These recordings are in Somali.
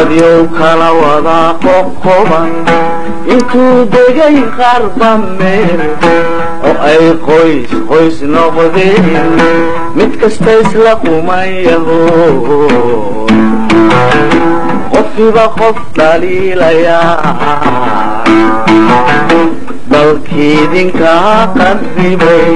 dadyow kala wada qoqoban intuu degay qarba meel oo ay qoys qoys noqdeen mid kasta isla qumayaho qofkiiba qof dhaliilayaa dalkiidinkaa qarribay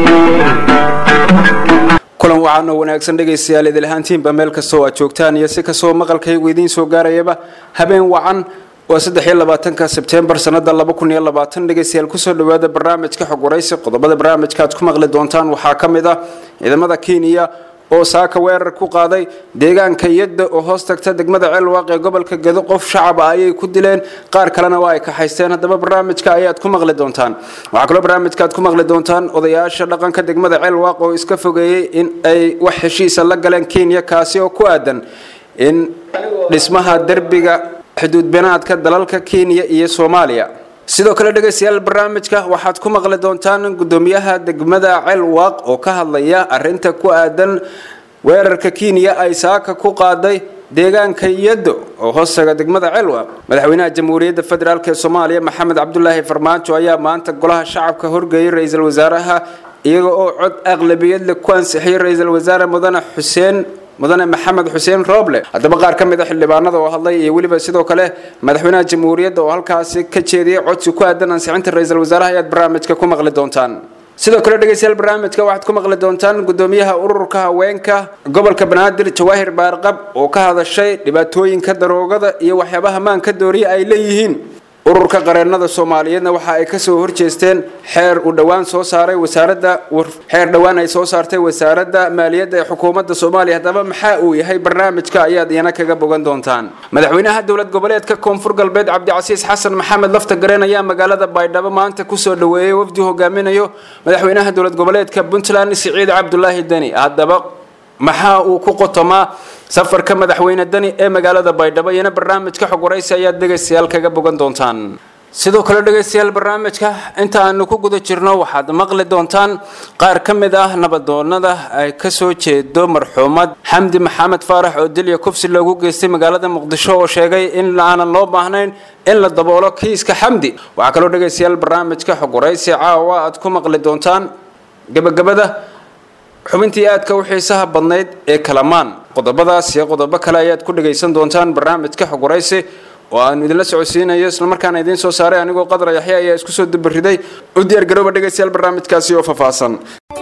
kulan waxaanoo wanaagsan dhegaystayaal idil ahaantiinba meel kastoo aad joogtaan iyo si kastoo maqalkaygu idiin soo gaarayaba habeen wacan waa saddexiyo labaatanka sebtembar sanada laba kun iyo labaatan dhegaystayaal kusoo dhawaada barnaamijka xog waraysi qodobada barnaamijka aad ku maqli doontaan waxaa ka mid ah ciidamada kenya oo saaka weerar ku qaaday deegaanka yadda oo hoos tagta degmada ceelwaaq ee gobolka gedo qof shacab ah ayay ku dileen qaar kalena waa ay kaxaysteen haddaba barnaamijka ayaad ku maqli doontaan waxaa kaloo barnaamijka aad ku maqli doontaan odayaasha dhaqanka degmada ceelwaaq oo iska fogeeyey in ay wax heshiisa la galeen kenya kaasi oo ku aadan in dhismaha derbiga xuduudbinaadka dalalka kenya iyo soomaaliya sidoo kale dhegaystayaal barnaamijka waxaad ku maqli doontaan gudoomiyaha degmada celwaaq oo ka hadlaya arinta ku aadan weerarka kenya ay saaka ku qaaday deegaanka yado oo hoostaga degmada celwaaq madaxweynaha jamhuuriyadda federaalk ee soomaaliya maxamed cabdulaahi farmaajo ayaa maanta golaha shacabka horgeeyay ra-iisul wasaaraha iyaga oo cod aqlabiyad leh ku ansixiyay ra-iisul wasaare mudane xuseen mudane maxamed xuseen rooble haddaba qaar ka mid a xildhibaanada oo hadlay iyo weliba sidoo kale madaxweynaha jamhuuriyadda oo halkaasi ka jeediyay codsi ku aadan ansixinta ra-iisul wasaaraha ayaad barnaamijka ku maqli doontaan sidoo kale dhegaystayaal barnaamijka waxaad ku maqli doontaan gudoomiyaha ururka haweenka gobolka banaadir jawaahir baarqab oo ka hadashay dhibaatooyinka daroogada iyo waxyaabaha maanka dooriya ay leeyihiin ururka qareenada soomaaliyeedna waxa ay kasoo horjeesteen xeer uu dhowaan soo saaray wasaaradda xeer dhowaan ay soo saartay wasaaradda maaliyadda ee xukuumadda soomaaliya haddaba maxaa uu yahay barnaamijka ayaad iyana kaga bogan doontaan madaxweynaha dowlad goboleedka koonfur galbeed cabdicasiis xasan maxamed lafta gareen ayaa magaalada baydhabo maanta kusoo dhaweeyey wafdi hogaaminayo madaxweynaha dowlad goboleedka puntland siciid cabdulaahi deni haddaba maxaa uu ku qotomaa safarka madaxweyne deni ee magaalada baydhabo iyana barnaamijka xog waraysi ayaad dhegaystayaal kaga bogan doontaan sidoo kale dhegaystayaal barnaamijka inta aanu ku guda jirno waxaad maqli doontaan qaar ka mid ah nabadoonada ay kasoo jeedo marxuumad xamdi maxamed faarax oo dilya kufsi loogu geystay magaalada muqdisho oo sheegay in aanan loo baahnayn in la daboolo kiiska xamdi waxaa kaloo dhegaystayaal barnaamijka xog waraysi caawa aad ku maqli doontaan gabagabada xubintii aadka u xiisaha badnayd ee kalamaan qodobadaas iyo qodobo kale ayaad ku dhagaysan doontaan barnaamijka xog waraysi oo aanu idinla socodsiinayo islamarkaana idiin soo saaray anigoo qadar yaxya ayaa isku soo dubariday u diyaar garooba dhegaystayaal barnaamijkaasi oo faahfaahsan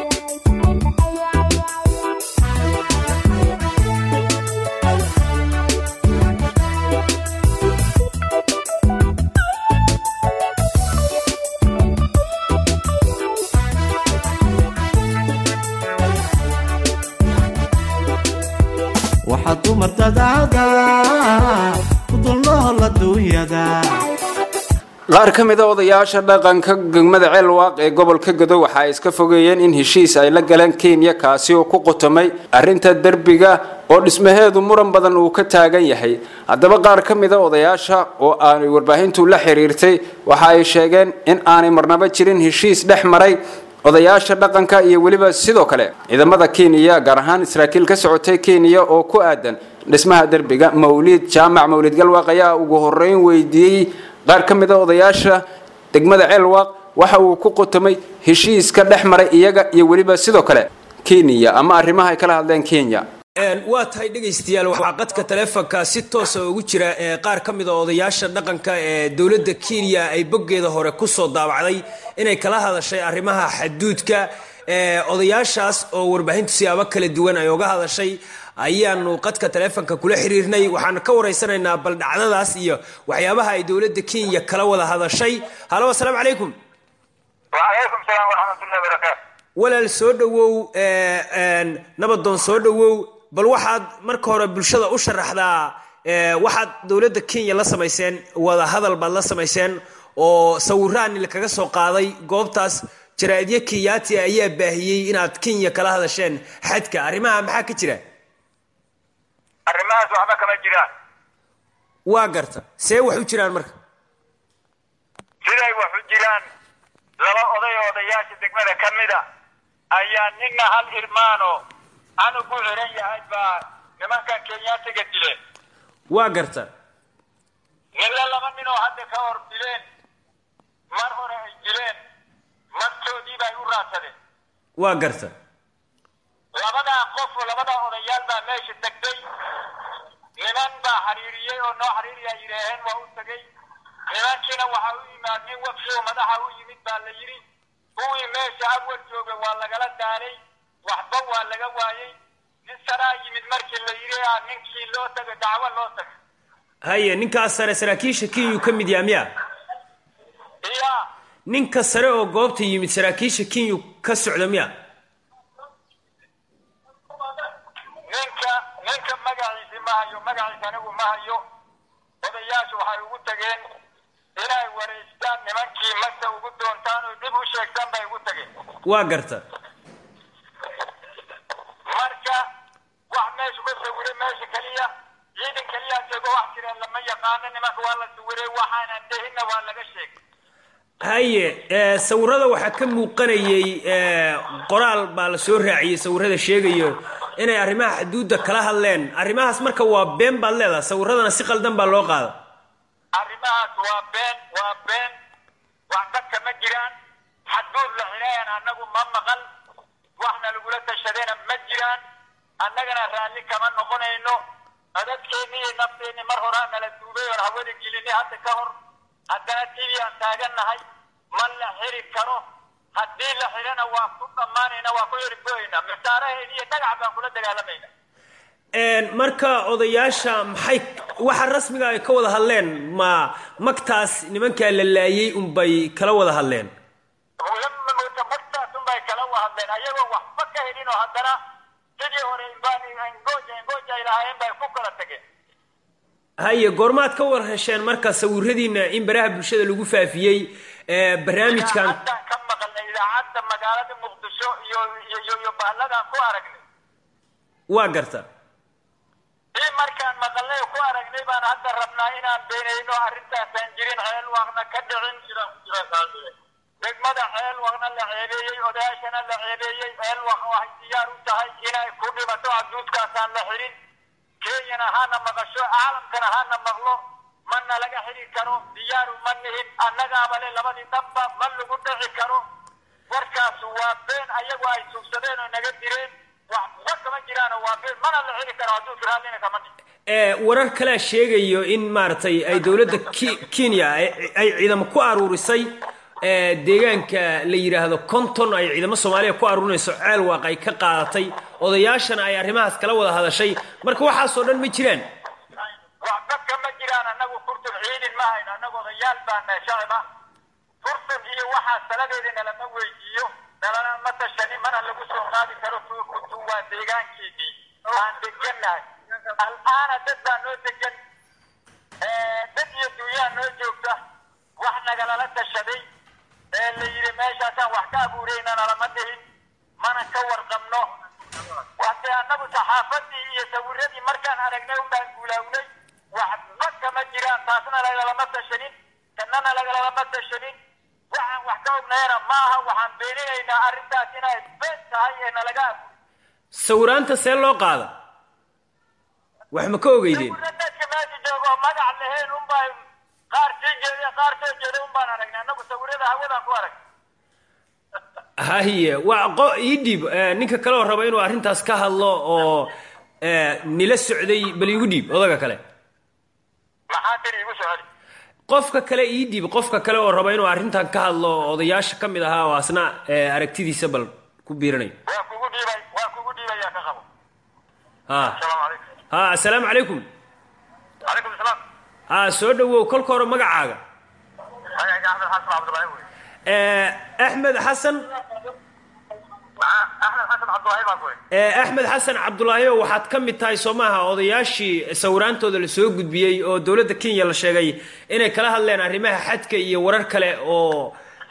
waxaad dumartadaada ku dulnool adduunyada qaar ka mid a odayaasha dhaqanka degmada ceelwaaq ee gobolka godo waxa ay iska fogeeyeen in heshiis ay la galeen kenya kaasi oo ku qotomay arrinta derbiga oo dhismaheedu muran badan uu ka taagan yahay haddaba qaar ka mid a odayaasha oo aanay warbaahintu la xiriirtay waxa ay sheegeen in aanay marnaba jirin heshiis dhex maray odayaasha dhaqanka iyo weliba sidoo kale ciidamada kenya gaar ahaan saraakiil ka socotay kenya oo ku aadan dhismaha derbiga mawliid jaamac mawlid galwaaq ayaa ugu horeyn weydiiyey qaar ka mid a odayaasha degmada ceelwaaq waxa uu ku qotomay heshiiska dhex maray iyaga iyo weliba sidoo kale kenya ama arrimaha ay kala hadleen kenya waa tahay dhegaystayaal waxaa qadka taleefonka si toosa ugu jira ee qaar ka mid a odayaasha dhaqanka ee dowladda kenya ay boggeeda hore kusoo daabacday inay kala hadashay arrimaha xaduudka odayaashaas oo warbaahintu siyaabo kala duwan ay uga hadashay ayaanu qadka taleefonka kula xiriirnay waxaanu ka waraysanaynaa bal dhacdadaas iyo waxyaabaha ay dowladda kenya kala wada hadashay halo asalaamu calaykum wacalaykum salaam waraxmatullahi barakaatu walaal soo dhowow nabadoon soo dhowow bal waxaad marka hore bulshada u sharaxdaa waxaad dowladda kenya la samayseen wada hadal baad la samayseen oo sawiraani kaga soo qaaday goobtaas jaraa'idyo kenyaati ayaa baahiyey inaad kenya kala hadasheen xadka arrimaha maxaa ka jira arrimahaas waxba kama jiraan waa garta see wax u jiraan marka siday wax u jiraan laba oday oo odayaasha degmada ka mida ayaa nina hal irmaano anugu xiran yahay baa nimankan kenyaatiga dileen waa garta oo hadda ka hor dileen mar hore ay dileen martoodii bay u raadsadeen waa garta labadaa qof oo labadaa odayaal baa meesha degtay niman baa xiriiriyey oo noo xiriiriyaa yidhaaheen waa u tegey nimankiina waxaa u yimaad nin wafdi oo madaxa u yimid baa la yidhi kuwii meesha awal joogay waa lagala daalay waxba waa laga waayey nin saraa yimid markii la yidhi ah ninkii loo tagay dacwo loo tagay haye ninkaas sare saraakiisha kenyuu ka mid yaha miya iya ninka sare oo goobta yimid saraakiisha kenyu ka socda miya ninka ninka magaciisi ma hayo magaciisa anigu ma hayo odayaashu waxay ugu tageen inay wareystaan nimankii magta ugu doontaan oo dib u sheegtaan bay ugu tageen waa garta marka wax meeshu ka sawiray meesha keliya ciidan keliya joogo wax jireen lama yaqaano nimanka waa la sawiray waxaanan dehinna waa laga sheegay haye ee, sawirada waxaa ka muuqanayey ee, qoraal baa la soo raaciyey sawirada sheegayo inay arrimaha xuduudda kala hadleen arrimahaas marka waa been baad leedahay sawiradana si qaldan baa loo qaada arrimahaas waa been waa been wax dadka ma jiraan xadguud la xidhayan annagu ma maqal waxna lagula tashadayna ma jiraan annagana raalli kama noqonayno dadkeenni iyo nafteenni mar horaa nala duubay oon hawada gelinay hadda ka hor haddana tv aan taagannahay ma la xiri karo haddii la xidhana waa ku dhammaanayna waa ku ergoyna misaaraheen iyo dhagax baan kula dagaalamayna Een, marka odayaasha maxay waxa rasmiga ay ka wada hadleen ma magtaas nimankaa la laayay unbay kala wada hadleen magtaas unbay kala wahadleen ayagoo waxba ka helin oo haddana sidii hore baan engooja engooja ay lahaayeen bay ku kala tageen haye goormaad ka war hesheen marka sawiradiina in baraha bulshada lagu faafiyey ee, barnaamijkan idaacaddan ka maqalnay idaacadda magaalada muqdisho iyo iyo iyo iyo bahalladaan ku aragnay waa garta ii markaan maqalnay ku aragnay baan hadda rabnaa inaan beenayno arrintaasaan jirin ceel waaqna ka dhicin degmada ceel waaqna la ceebeeyey odayaashana la ceebeeyey ceel waaq waxay diyaar u tahay inay ku dhimato adduudkaasaan la xirin kenyana hana maqasho caalamkana hana maqlo mana laga xiri karo diyaaru ma nihin annagaaba le labadii dhanba ma lagu dhici karo warkaas waa been ayagu ay sugsadeen oo naga direen waxba kama jiraano waa been mana la xiri karo hadduu tiraadina kama dhihin ee, warar kalea sheegayo in maaragtay ay dowladda Ki- kenya ay- ay ciidamo ku aruurisay ee, deegaanka la yidhaahdo konton ay ciidamo soomaaliya ku aruurinayso ceel waaq ay ka qaadatay odayaashana ay arrimahaas kala wada hadashay marka waxaasoo dhan ma jiraan waxba kama jiraan annagu kurtun ciidin ma hayno annagu odayaal baan nahay shacib ah kurtun iyo waxaa saladeeda nalama weydiiyo nalana ma tashani mana lagu soo qaadi karo kurtu waa deegaankeedii aan degannahay al'aana dad baa noo degan Eh, dad iyo dunyaa noo joogta wax nagalala tashaday ee la yidhi meeshaasaan wax ka abuurayna nalama dhihin mana ka warqabno wate annagu saxaafadii iyo sawiradii markaan aragnay unbaan guulaawnay waxba kama jiraan taasna lagalama tashanin kannana lagalama tashanin waxaan wax ka ognayana ma aha waxaan beeninaynaa arrintaas inay been tahay ee nalaga abuuray sawiraanta see loo qaada wax ma ka ogeydeen sawirra dadka meesha jooga oo magac lahayn unbaa qaar sii jeeda qaar soo jeeda unbaan aragnay annagu sawirada hawadaan ku aragnay haye waa qo ii dhiib ee, ninka kale oo raba inuu arrintaas ka hadlo oo ee, nila socday bal iigu dhiib odaga kale maxaa tiri igu soo celi qofka kale ii dhiib qofka kale oo raba inuu arrintan ka hadlo oo odayaasha ka mid ahaa oo asna ee, aragtidiisa bal ku biiranayo waa kugu dhiibay waa kugu dhiibayaa ka qabo ha asalaamu calaykum ha assalaamu calaykum calaykum salaam ha soo dhawow kolka hore magacaaga magacayga axmed xasan cabdulaahi wey ee, axmed xasan axmed xasan cabdulaahi baan wey ee, axmed xasan cabdulaahi oo waxaad ka mid tahay soo maaha odayaashii sawiraantooda la soo gudbiyey oo dowladda kenya la sheegay inay kala hadleen arrimaha xadka iyo warar kale oo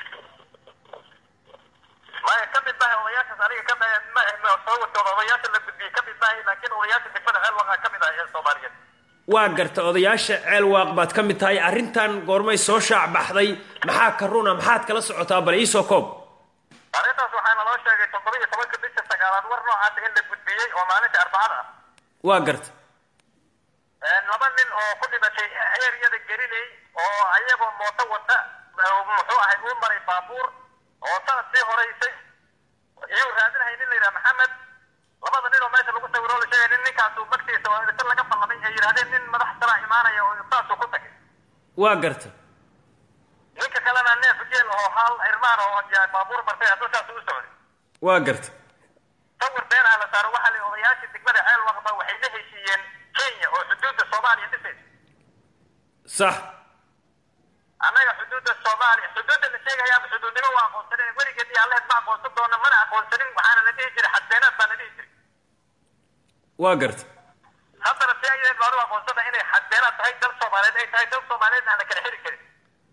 maya ka mid maahay odayaashaas aniga ka ma sawirkooda odayaasha la gudbiyey ka mid maahay laakiin odayaasha degmada ceel waqa ka mid ah ee soomaaliyeed waa garta odayaasha ceel waaq baad ka mid tahay arrintan goormay soo shaac baxday maxaa ka runa maxaad kala socotaa bal iisoo koob arrintaas waxaana loo sheegay toddoba iyo tobanka bisha sagaalaad war noocaasa in la gudbiyey oo maalinta arbacada ah waa garta laba nin oo ku dhimatay eeriyada gelinay oo ayagoo mooto wata muxuu ahay uu maray baabuur oo sanadkii horeysay iyuu raadinahay nin la yidhaha maxamed labada nin oo meesha lagu sawiro la sheegay nin ninkaasu magtiisa oo inta laga ballamay ay yidhahdeen nin madax sara imaanaya oo saasuu ku tagay waa garta ninka kalena neef geel oo hal irmaan oo baabuur bartay hadduu saas u socday waa garta sawir beenaa la saaro waxaa la odayaashii degmada ceel waqba waxay la heshiiyeen kenya oo xuduudda soomaaliya dhisaysa sax annaga xuduudda soomaaliya xuduudda la sheegayaaba xuduudnimo waa aqoonsanen weligeed iyo alleed ma aqoonsan doona mana aqoonsanin waxaana la dhihi jiray xadbeenaad baa la dhihi jiray waa garta haddana si ayadeed baan u aqoonsana inay xadbeenaad tahay dal soomaaliyeed ay tahay dal soomaaliyeedna aan la kala xiri karin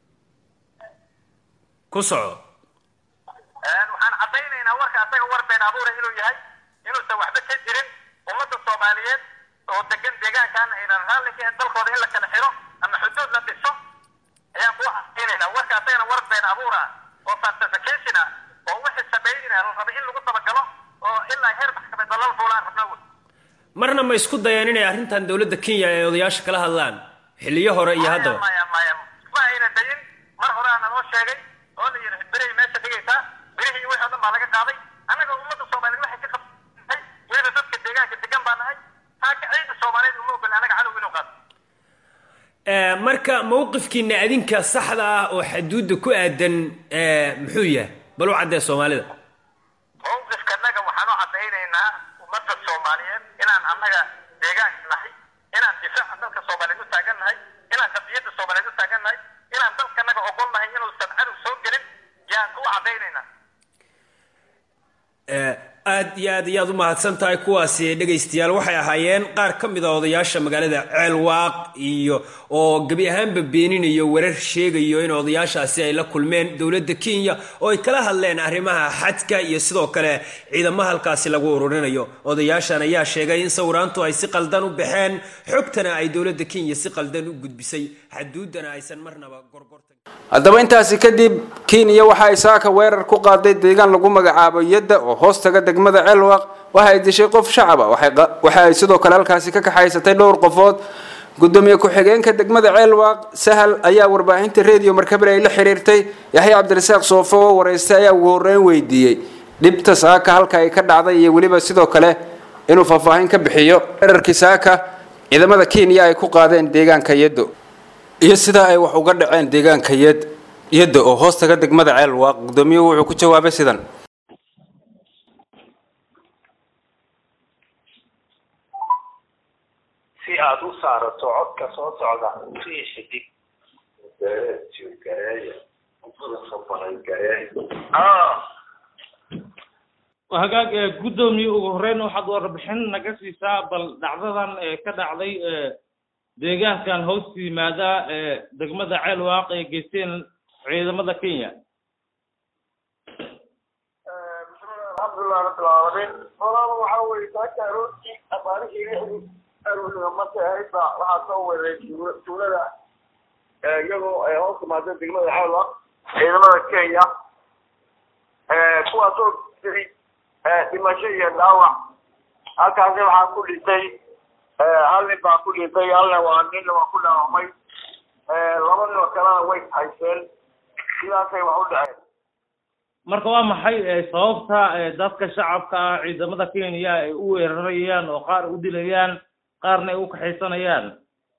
ku soco waxaan caddaynaynaa warka asaga war been abuura inuu yahay inuusan waxba ka jirin ummadda soomaaliyeed oo degan deegaankan aynan raalli ka ahayn dalkooda in la kala xiro ama xuduud la dhiso ayaan kuu caddaynaynaa warka asagana war been abuur ah oo falsification ah oo wixii sameynina la raba in lagu dabagalo oo ilaa heer maxkamad dalal fuulaan rabna wey marna ma isku dayeen inay arrintan dowladda kenya ay odayaasha kala hadlaan xilliyo hore iyo haddaba maya maya ma ayna dayin mar hore aa naloo sheegay oo la yidhi berihii meesha dhigaysaa berihii iyo wixii o dhan baa laga qaaday annaga ummadda soomaaliyeed waxay ka qabtay weliba dadka deegaanka degan baa nahay taaka ciida soomaaliyeed uma ogol annaga cadow inuu qaato Eh, marka mawqifkiina adinka saxda ah oo xaduudda ku aadan eh, muxuu yahay bal u caddee soomaalida mawqifkanaga waxaan u caddaynaynaa ummadda soomaaliyeed inaan annaga deegaanka nahay inaan difaaca dalka soomaaliyeed u taagan nahay inaan qadiyadda soomaaliyeed u taagan nahay inaan dalkanaga ogol nahay inuusan cadow soo gelin yaan u caddaynaynaa Eh, aad iyo aad iyo aad u mahadsan tahay kuwaasi dhegaystayaal waxay ahaayeen qaar ka mid a odayaasha magaalada ceelwaaq iyo oo gebi ahaanba beeninayo warar sheegayo in odayaashaasi ay la kulmeen dowladda kenya oo ay kala hadleen arrimaha xadka iyo sidoo kale ciidamaha halkaasi lagu ururinayo odayaashan ayaa sheegay in sawiraantu ay si qaldan u baxeen xogtana ay dowladda kenya si qaldan u gudbisay xaduudana aysan marnaba gorgortan haddaba intaasi kadib kenya waxa ay saaka weerar ku qaaday deegaan lagu magacaabo yadda oo hoos taga degmada ceelwaq waxa ay dishay qof shacab ah waxay qa- waxa ay sidoo kale halkaasi ka kaxaysatay dhowr qofood gudoomiye ku-xigeenka degmada ceelwaq sahal ayaa warbaahinta redio markabel ay la xiriirtay yaxya cabdirasaaq soofo oo waraystay ayaa ugu horreyn weydiiyey dhibta saaka halka ay ka dhacday iyo weliba sidoo kale inuu faahfaahin ka bixiyo weerarkii saaka ciidamada kenya ay ku qaadeen deegaanka yaddo iyo sidaa ay wax uga dhaceen deegaanka yad yadda oo hoos taga degmada ceelwaaq gudoomiyuhu wuxuu ku jawaabay sidan si aad u saarato codka soo socda sii xidig hagaag ee guddoomiye ugu horreyn waxaad warbixin naga siisaa bal dhacdadan ee ka dhacday ee deegaankan hoos yimaada ee degmada ceelwaaq ee geysteen ciidamada kenya alxamdulilah rabbil caalamiin walaal waxa weye saaka aroortii abaarihii lixdii aroornimo markay ahayd baa waxaa soo weeraray tuula- tuulada ee iyagoo ay hoos timaada degmada xeelwa ciidamada kenya kuwaasoo jiray dhimasho iyo dhaawac halkaasi waxaa ku dhintay hal nin baa ku dhintay halna waa ninna waa ku dhaawacmay laba nin oo kalena way hayseen sidaasay wax u dhaceen marka waa maxay ee sababta ee dadka shacabka ah ciidamada kenya ay u weerarayaan oo qaar u dilayaan qaarna ay u kaxaysanayaan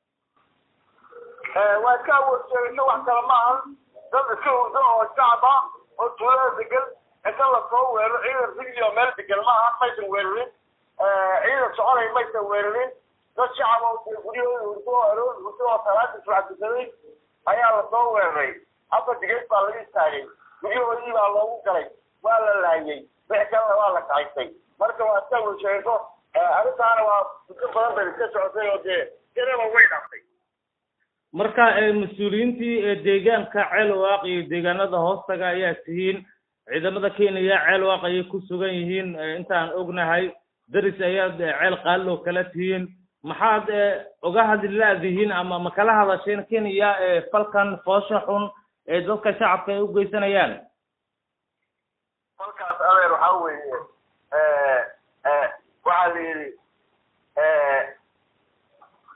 waa iska awood sheegasho wax kale ma ahan dad iska hurdo oo shacab ah oo tuulada degan inta lasoo weeraro ciidan rigli oo meel degan ma ahan maysan weerarin ciidan soconay maysan weerarin dad shacab oo dee guryahooda hurdo oo aroor hurdo oo salaada subaxdukaday ayaa lasoo weeraray hadda digeed baa laga istaagay guryahoodii baa loogu galay waa la laayay wix kalena waa la kaxaysay marka waa iska awood sheegasho arrintaana waa muddo badan bay iska socotay oo dee tiraba way dhaftay marka ee mas-uuliyiintii ee deegaanka ceelwaaq iyo deegaanada hoostaga ayaa tihiin ciidamada kenya ceelwaaq ayay ku sugan yihiin ee intaan ognahay daris ayaad ee ceel qaaliloo kala tihiin maxaad ee uga hadli la-dihiin ama ma kala hadasheen kenya ee falkan foosha xun ee dadka shacabka ay u geysanayaan kolkaas adeer waxaa weeye waxaa la yidhi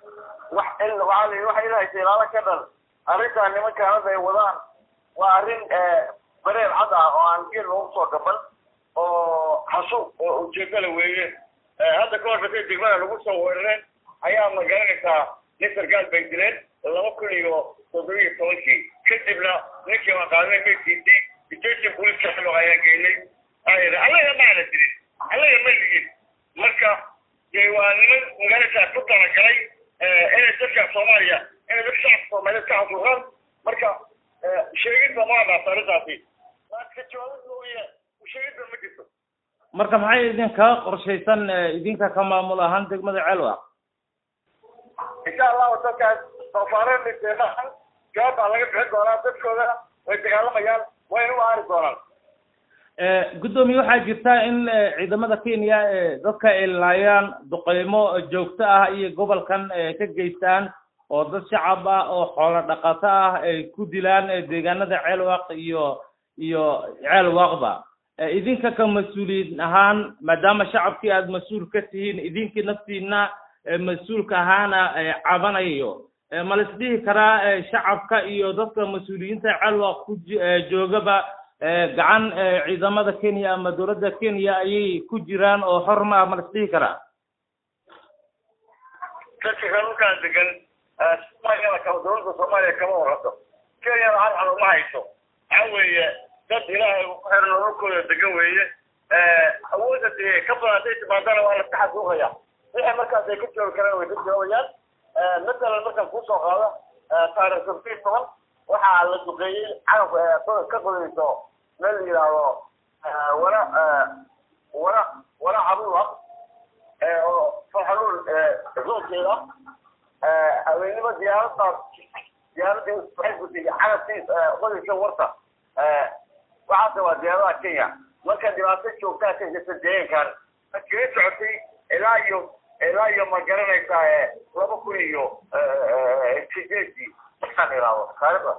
wax il waxaa la yidhi waxa ilahaysa ilaalo ka dhan arrintan nimankaan hadda ay wadaan waa arrin bareer cad ah oo aan geel loogu soo gaban oo xasuuq oo ujeedada weeye hadda ka hor dadkay degmada lagu soo weerareen ayaa ma garanaysaa nin sarkaal bay dileen laba kun iyo toddoba iyo tobankii kadibna ninkii waan qaadnay meydkiisii detention police xilo ayaan geynay ayidhi allaga maana dirin allaga ma ligin marka dee waa niman magaaladaas ku talagalay inay dadka soomaaliya inay dadka shacabka soomaaliyeed ka xasuuqaan marka sheegidba ma dhaafta arrintaasi laakiin jawaabid mooye sheegidba ma jirto marka maxay idinkaga qorshaysan idinka ka maamul ahaan degmada ceelwaq insha allahu dadkaas soofaareen dhinteenahan jawaab baa laga bixin doonaa dadkoodana way dagaalamayaan wayna u aari doonaan guddoomiye waxaa jirta in ciidamada kenya dadka ay laayaan duqeymo joogto ah iyo gobolkan ka geystaan oo dad shacab ah oo xoolo dhaqato ah ay ku dilaan deegaanada ceelwaq iyo iyo ceelwaqba idinka ka mas-uuliyiin ahaan maadaama shacabkii aada mas-uul ka tihiin idinkii naftiina mas-uulka ahaana cabanayo ma la isdhihi karaa shacabka iyo dadka mas-uuliyiinta ceelwaq ku joogaba gacan ciidamada kenya ama dowladda kenya ayay ku jiraan oo xor ma ah ma la isdhihi karaa dadka kalunkaan degan soomaaliyada kama dowladda soomaaliya kama warato kenyana halxal uma hayso waxa weeye dad ilaahay ku xiran nololkooda degan weeye awoodda dee ka badan hadday timaadana waa la iska xasuuqaya wixii markaas ay ka joogi karaan way ka joobayaan matalan markaan kusoo qaado taarikh sabtiin toban waxaa la duqeeyey calanka ka qodayso meel la yidhaahdo wara wara wara cabuda oo farxaluul zoonkeeda haweenimo diyaaradaas diyaaradii waxay gutay calankiis qodaysa warta waxaase waa diyaaradaha kenya marka dhibaato joogtaa ka jirta deegaankan kaga socotay ilaa iyo ilaa iyo ma garanaysaa laba kun iyo sideedii markaan ilaado taariikhda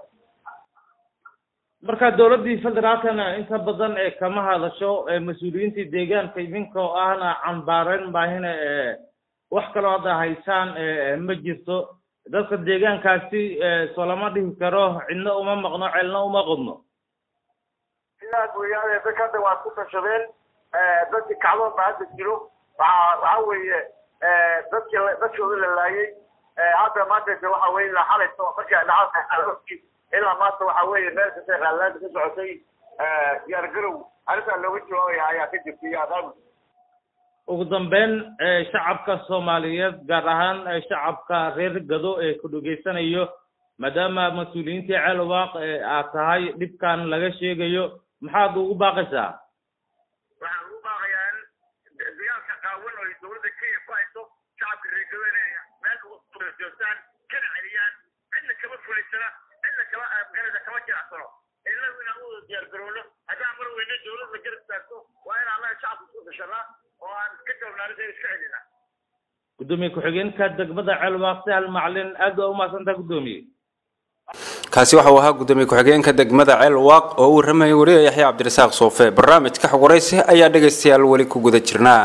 marka dowladdii federaalkana inta badan ee kama hadasho mas-uuliyiintii deegaanka idinkoo ahna cambaareyn baahina wax kaloo hadda haysaan ma jirto dadka deegaankaasi soo lama dhihi karo cidna uma maqno celna uma qodno sidaas weeyaane dadka hadda waa ku tashadeen dadkii kacdoon baa hadda jiro waxaa waxa weeye dadkii dadkooda la laayay hadda maanta waxa weye ilaa xalayto markii dhacadkii ilaa maanta waxa weeye meel kasta qaalaada ka socotay diyaargarow arrintaa looga jawaabaya ayaa ka jirta iyo adaami ugu dambeyn shacabka soomaaliyeed gaar ahaan shacabka reer gado ee ku dhegeysanayo maadaama mas-uuliyiintii ceelwaaq aad tahay dhibkan laga sheegayo maxaad ugu baaqaysaa waxaan ugu baaqayaa in dagaalka qaawan oo dowladda kenya ku hayso shacabka reer gado inay meel uga joogtaan kana celiyaan cidna kama fulaysana cidna kama garada kama jiracsano inagu inaan u wada diyaargarowno haddaan mar weyne dowladda garab taagto waa in annaga shacabka isku gashanaa oo aan ka jawnaanida iska celinaa gudoomiye ku-xigeenka degmada ceelwaaq sahal macalin aad waa umahadsantaa gudoomiye kaasi waxa uu ahaa gudoomiye ku-xigeenka degmada ceelwaaq oo uu warramayay wariye yaxya cabdirasaaq soofe barnaamijka xogwaraysi ayaa dhegaystayaal weli ku guda jirnaa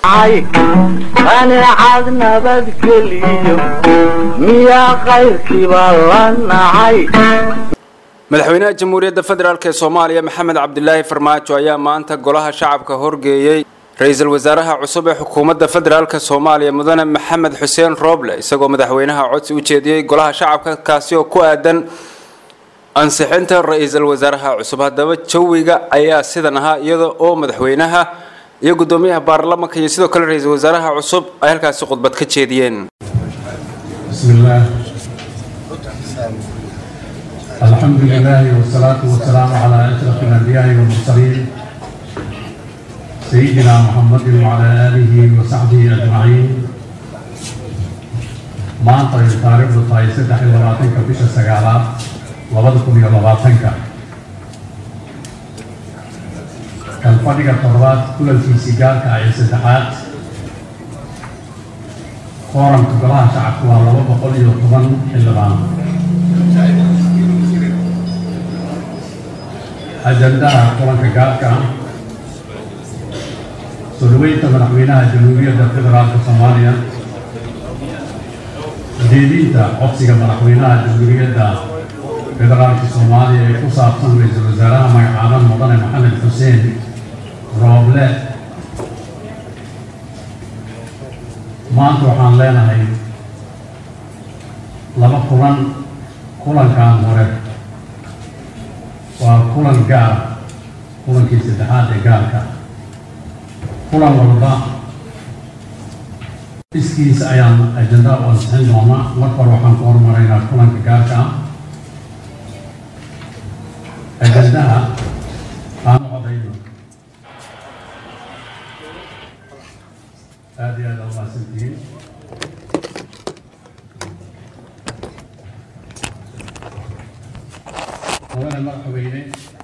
qaneecad nabadgeliyo miyaa qayrkiiba la nacay madaxweynaha jamhuuriyadda federaalk ee soomaaliya maxamed cabdilaahi farmaajo ayaa maanta golaha shacabka horgeeyey ra-iisul wasaaraha cusub ee xukuumadda federaalk soomaaliya mudane maxamed xuseen rooble isagoo madaxweynaha codsi u jeediyey golaha shacabka kaasi oo ku aadan ansixinta ra-iisul wasaaraha cusub haddaba jawiga ayaa sidan ahaa iyada oo madaxweynaha iyo gudoomiyaha baarlamanka iyo sidoo kale ra-iisul wasaaraha cusub ay halkaasi khudbad ka jeediyeen بسم الله الحمد لله والصلاة والسلام على أشرف الأنبياء والمرسلين سيدنا محمد وعلى آله وصحبه أجمعين maanta ay taariikhdu tahay saddex iyo labaatanka bisha sagaalaad labada kun iyo labaatanka kalfadhiga toddobaad kulankiisii gaarka ah ee saddexaad kooranka golaha shacabku waa laba boqol iyo toban xildhibaan ajandaha kulanka gaarka ah soo dhaweynta madaxweynaha jamhuuriyadda federaalka soomaaliya jeedinta codsiga madaxweynaha jamhuuriyadda federaalka soomaaliya ee ku saabsan ra-iisul wasaaraha magacaaban mudane maxamed xuseen rooble maanta waxaan leenahay laba kulan kulankan hore waa kulan gaar kulankii saddexaad ee gaarka kulan walba iskiisa ayaan ajenda u ansixin doonaa marka hore waxaan ku horumaraynaa kulanka gaarka ah ajendaha aan codayno aada iyo aada u mahadsantihiin mudane madaxweyne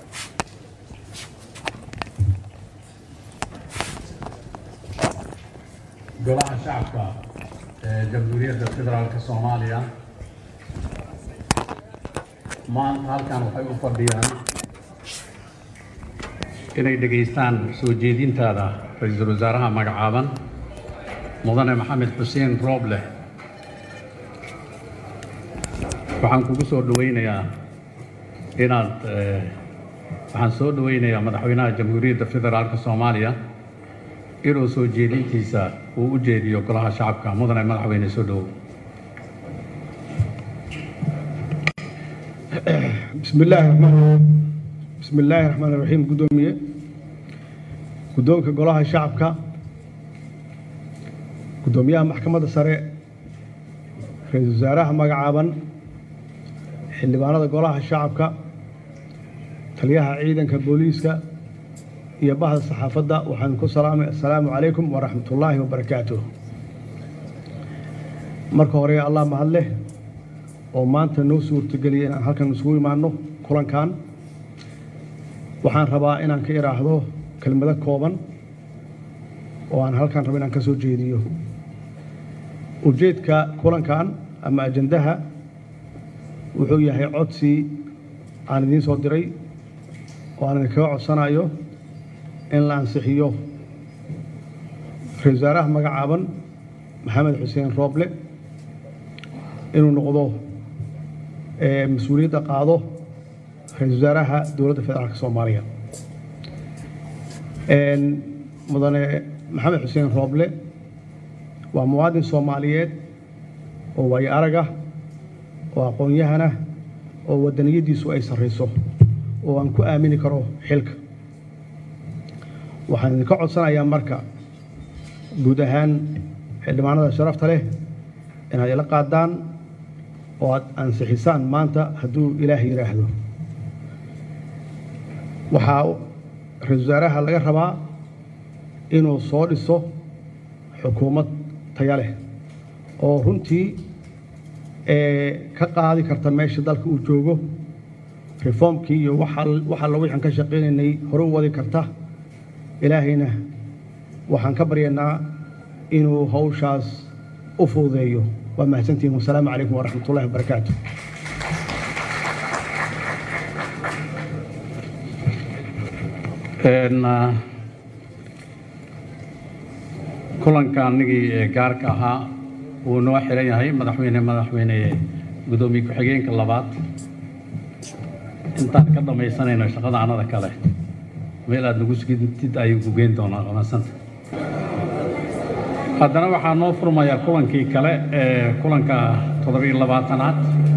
golaha shacabka ee jamhuuriyadda federaalka soomaaliya maanta halkan waxay u fadhiyaan inay dhegaystaan soo jeedintaada ra-iisul wasaaraha magacaaban mudane maxamed xuseen rooble waxaan kugu soo dhaweynayaa inaad waxaan soo dhaweynayaa madaxweynaha jamhuuriyadda federaalka soomaaliya inuu soo jeedintiisa uu u jeediyo golaha shacabka mudane madaxweyne soo dhowow بسم الله الرحمن الرحيم بسم الله الرحمن الرحيم قدومية قدومك قولها شعبك قدوميها محكمة السرع رئيس وزراء مقعابا xildhibaanada golaha shacabka taliyaha ciidanka booliiska iyo bahda saxaafadda waxaan ku salaamay assalaamu calaykum waraxmatullaahi wabarakaatuh marka hore allah mahad leh oo maanta noo suurtageliyay inaan halkan isugu imaanno kulankan waxaan rabaa inaan ka idhaahdo kelmado kooban oo aan halkan rabo inaan ka soo jeediyo ujeedka kulankan ama ajandaha wuxuu yahay codsi aan idiin soo diray oo aan idinkaga codsanayo in la ansixiyo ra-isul wasaaraha magacaaban maxamed xuseen rooble inuu noqdo mas-uuliyadda qaado ra-isul wasaaraha dowladda federaalka soomaaliya mudane maxamed xuseen rooble waa muwaadin soomaaliyeed oo waayo arag ah oo aqoon-yahana oo waddaniyaddiisu ay sarrayso oo aan ku aamini karo xilka waxaan idinka codsanayaa marka guud ahaan xildhibaanada sharafta leh inaad ila qaadaan oo aad ansixisaan maanta hadduu ilaah yidhaahdo waxaa ra-isul wasaaraha laga rabaa inuu soo dhiso xukuumad taya leh oo runtii ka qaadi karta meesha dalka uu joogo reformkii iyo wax alla wixaan ka shaqaynaynay hore u wadi karta ilaahayna waxaan ka baryaynaa inuu hawshaas u fududeeyo waa mahadsantihin wasalaamu calaykum waraxmat ullahi wabarakaatu kulanka anigii ee gaarka ahaa wuu noo xiran yahay madaxweyne madaxweyne gudoomiye ku-xigeenka labaad intaan ka dhamaysanayno shaqada anada kale meel aad nagu sugintid ayuu ku geyn doonaa qamansanta haddana waxaa noo furmayaa kulankii kale ee kulanka toddobiyo labaatanaad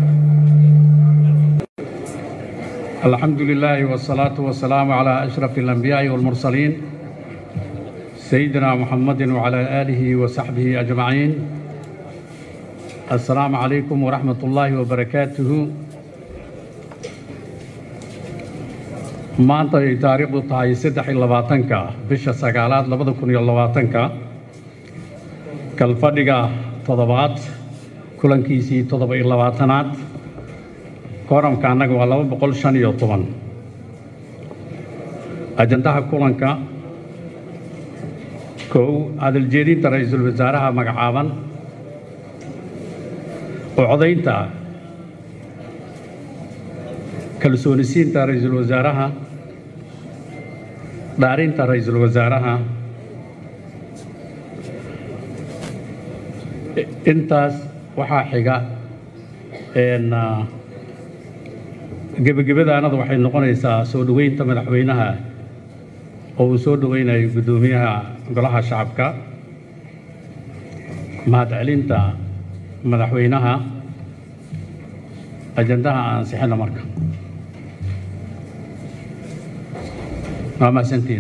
alxamdu lilaahi wasalaatu wasalaamu calaa ashrafi alambiyaai waalmursaliin sayidina muxamadi wacalaa aalihi wasaxbihi ajmaciin assalaamu calaykum waraxmat ullaahi wabarakaatuhu maanta ay taariikhdu tahay saddex iyo labaatanka bisha sagaalaad labada kun iyo labaatanka kalfadhiga toddobaad kulankiisii toddoba iyo labaatanaad kooramka annaga waa laba boqol shan iyo toban ajandaha kulanka kow hadaljeedinta ra-iisul wasaaraha magacaaban oo codaynta kalsoonisiinta ra-iisul wasaaraha dhaarinta ra-iisul wasaaraha intaas waxaa xiga een, ah, gebagabadaanada waxay noqonaysaa soo dhoweynta madaxweynaha oo uu soo dhoweynayo guddoomiyaha golaha shacabka mahadcelinta madaxweynaha ajandaha aan ansixina marka waa mahadsantiin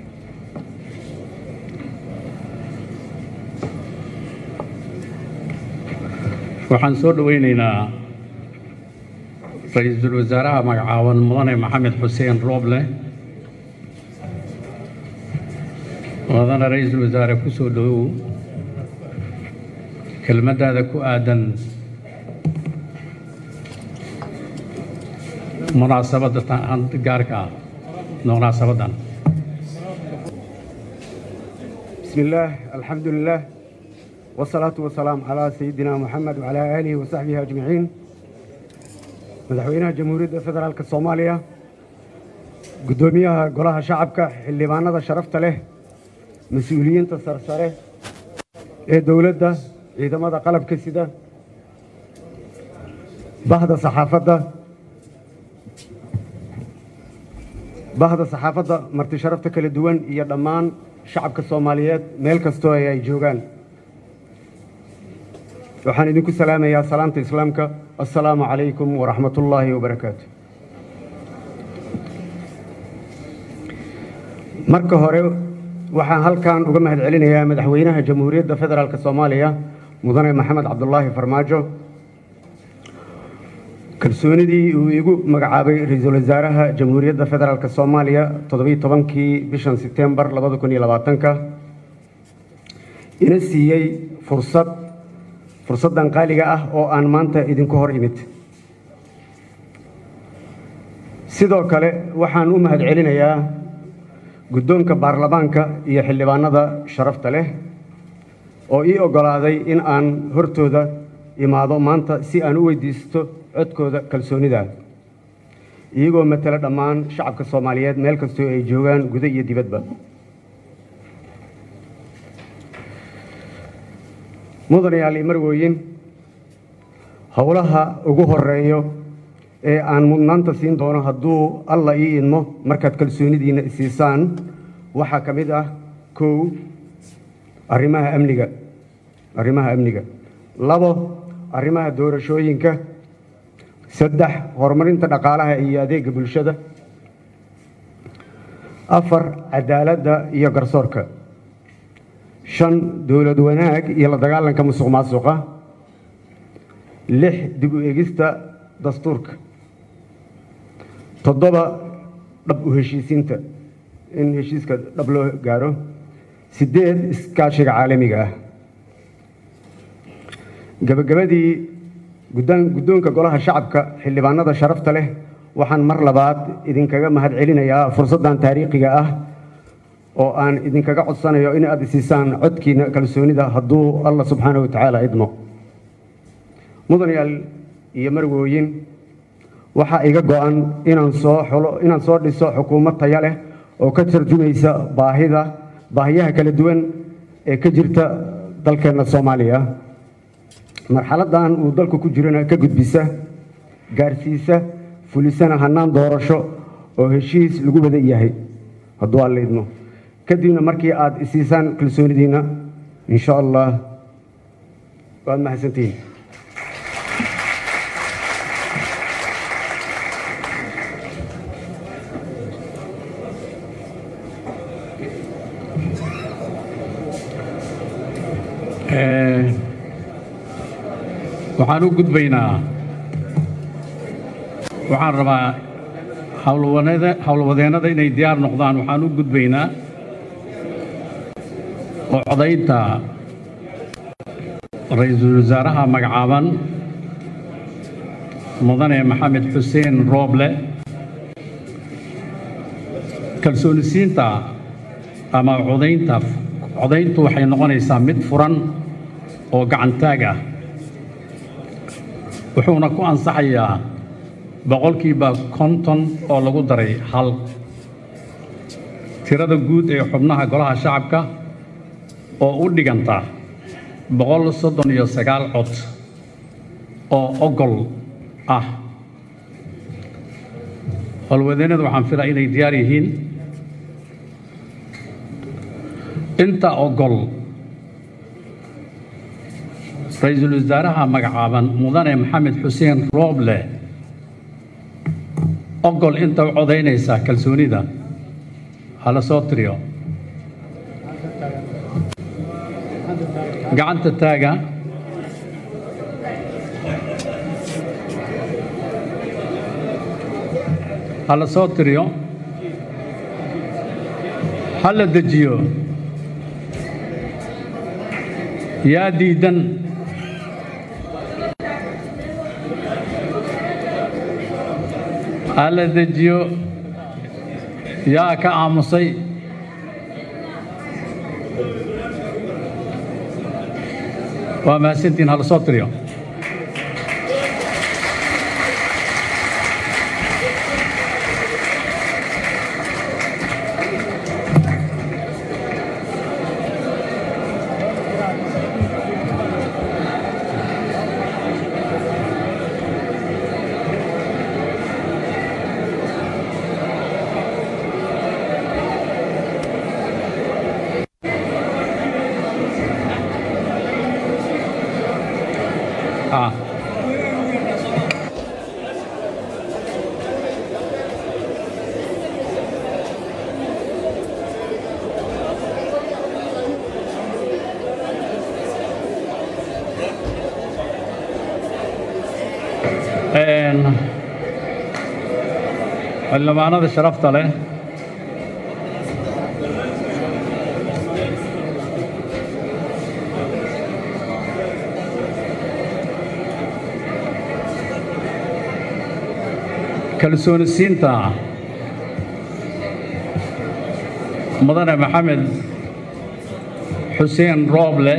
waxaan soo dhoweyneynaa ra-iisul wasaaraha magacaaban mudane maxamed xuseen rooble mudane ra-iisul wasaare ku soo dhowow kelmaddaada ku aadan munaasabadda tan gaarka ah munaasabaddan بسم الله الحمد لله والصلاة والسلام على سيدنا محمد وعلى آله وصحبه أجمعين مدحوينها جمهورية فدرالك الصومالية قدوميها قولها شعبك اللي معنا شرفت له مسؤولين تسرسره ee dowladda ciidamada qalabka sida bahda saxaafadda bahda saxaafadda marti sharafta kala duwan iyo dhammaan shacabka soomaaliyeed meel kastoo ay ay joogaan waxaan idinku salaamayaa salaamta islaamka assalaamu calaykum waraxmat ullaahi wabarakaatu marka hore waxaan halkan uga mahad celinayaa madaxweynaha jamhuuriyadda federaalk soomaaliya mudane maxamed cabdulaahi farmaajo kalsoonidii uu igu magacaabay ra-iisul wasaaraha jamhuuriyadda federaalk soomaaliya toddobiyo tobankii bishan sebtembar labada kun iyo labaatanka ina siiyey fursad fursaddan qaaliga ah oo aan maanta idinku hor imid sidoo kale waxaan u mahad celinayaa guddoonka baarlamaanka iyo xildhibaanada sharafta leh oo ii oggolaaday in aan hortooda imaado maanta si aan u weydiisto codkooda kalsoonida iyagoo matala dhammaan shacabka soomaaliyeed meel kastoo ay joogaan guda iyo dibadba mudanayaal iyo marwooyin howlaha ugu horeeyo ee aan mudnaanta siin doono hadduu alla ii idmo markaad kalsoonidiinna isiisaan waxaa ka mid ah kow arrimaha amniga arrimaha amniga labo arrimaha doorashooyinka saddex horumarinta dhaqaalaha iyo adeega bulshada afar cadaaladda iyo garsoorka shan dowlad wanaag iyo la dagaalanka musuq maasuqa lix dib u egista dastuurka toddoba dhab u heshiisiinta in heshiiska dhab loo gaaro siddeed iskaashiga caalamiga ah gabagabadii guddaan- guddoonka golaha shacabka xildhibaanada sharafta leh waxaan mar labaad idinkaga mahad celinayaa fursaddan taariikhiga ah oo aan idinkaga codsanayo in aad isiisaan codkiina kalsoonida hadduu allah subxaana wa tacaala idmo mudanayaal iyo marwooyin waxaa iga go-an inaan soo xulo inaan soo dhiso xukuumad taya leh oo ka tarjumaysa baahida baahiyaha kala duwan ee ka jirta dalkeenna soomaaliya marxaladdan uu dalku ku jirana ka gudbisa gaarsiisa fulisana hannaan doorasho oo heshiis lagu wada yahay hadduu alla idmo kadibna markii aad isiisaan kalsoonidiinna insha allah waad mahadsantihiin Eh, waxaan u gudbaynaa waxaan rabaa howlwaneeda- howlwadeennada inay diyaar noqdaan waxaan u gudbaynaa oo codaynta ra-iisul wasaaraha magacaaban mudane maxamed xuseen rooble kalsoonisiinta ama codaynta codayntu waxay noqonaysaa mid furan oo gacantaag ah wuxuuna ku ansaxayaa boqolkiiba konton oo lagu daray hal tirada guud ee xubnaha golaha shacabka oo u dhiganta boqol soddon iyo sagaal cod oo ogol ah howlwadeennadu waxaan filaa inay diyaar yihiin inta ogol ra-iisul wasaaraha magacaaban mudane maxamed xuseen rooble ogol inta u codaynaysa kalsoonida hala soo tiriyo gacanta taaga hala soo tiriyo hala dejiyo yaa diidan hala dejiyo yaa ka aamusay waa mahadsantiin hala soo tiriyo ah Een, xildhibaanada sharafta leh kalsoonisiinta mudane maxamed xuseen rooble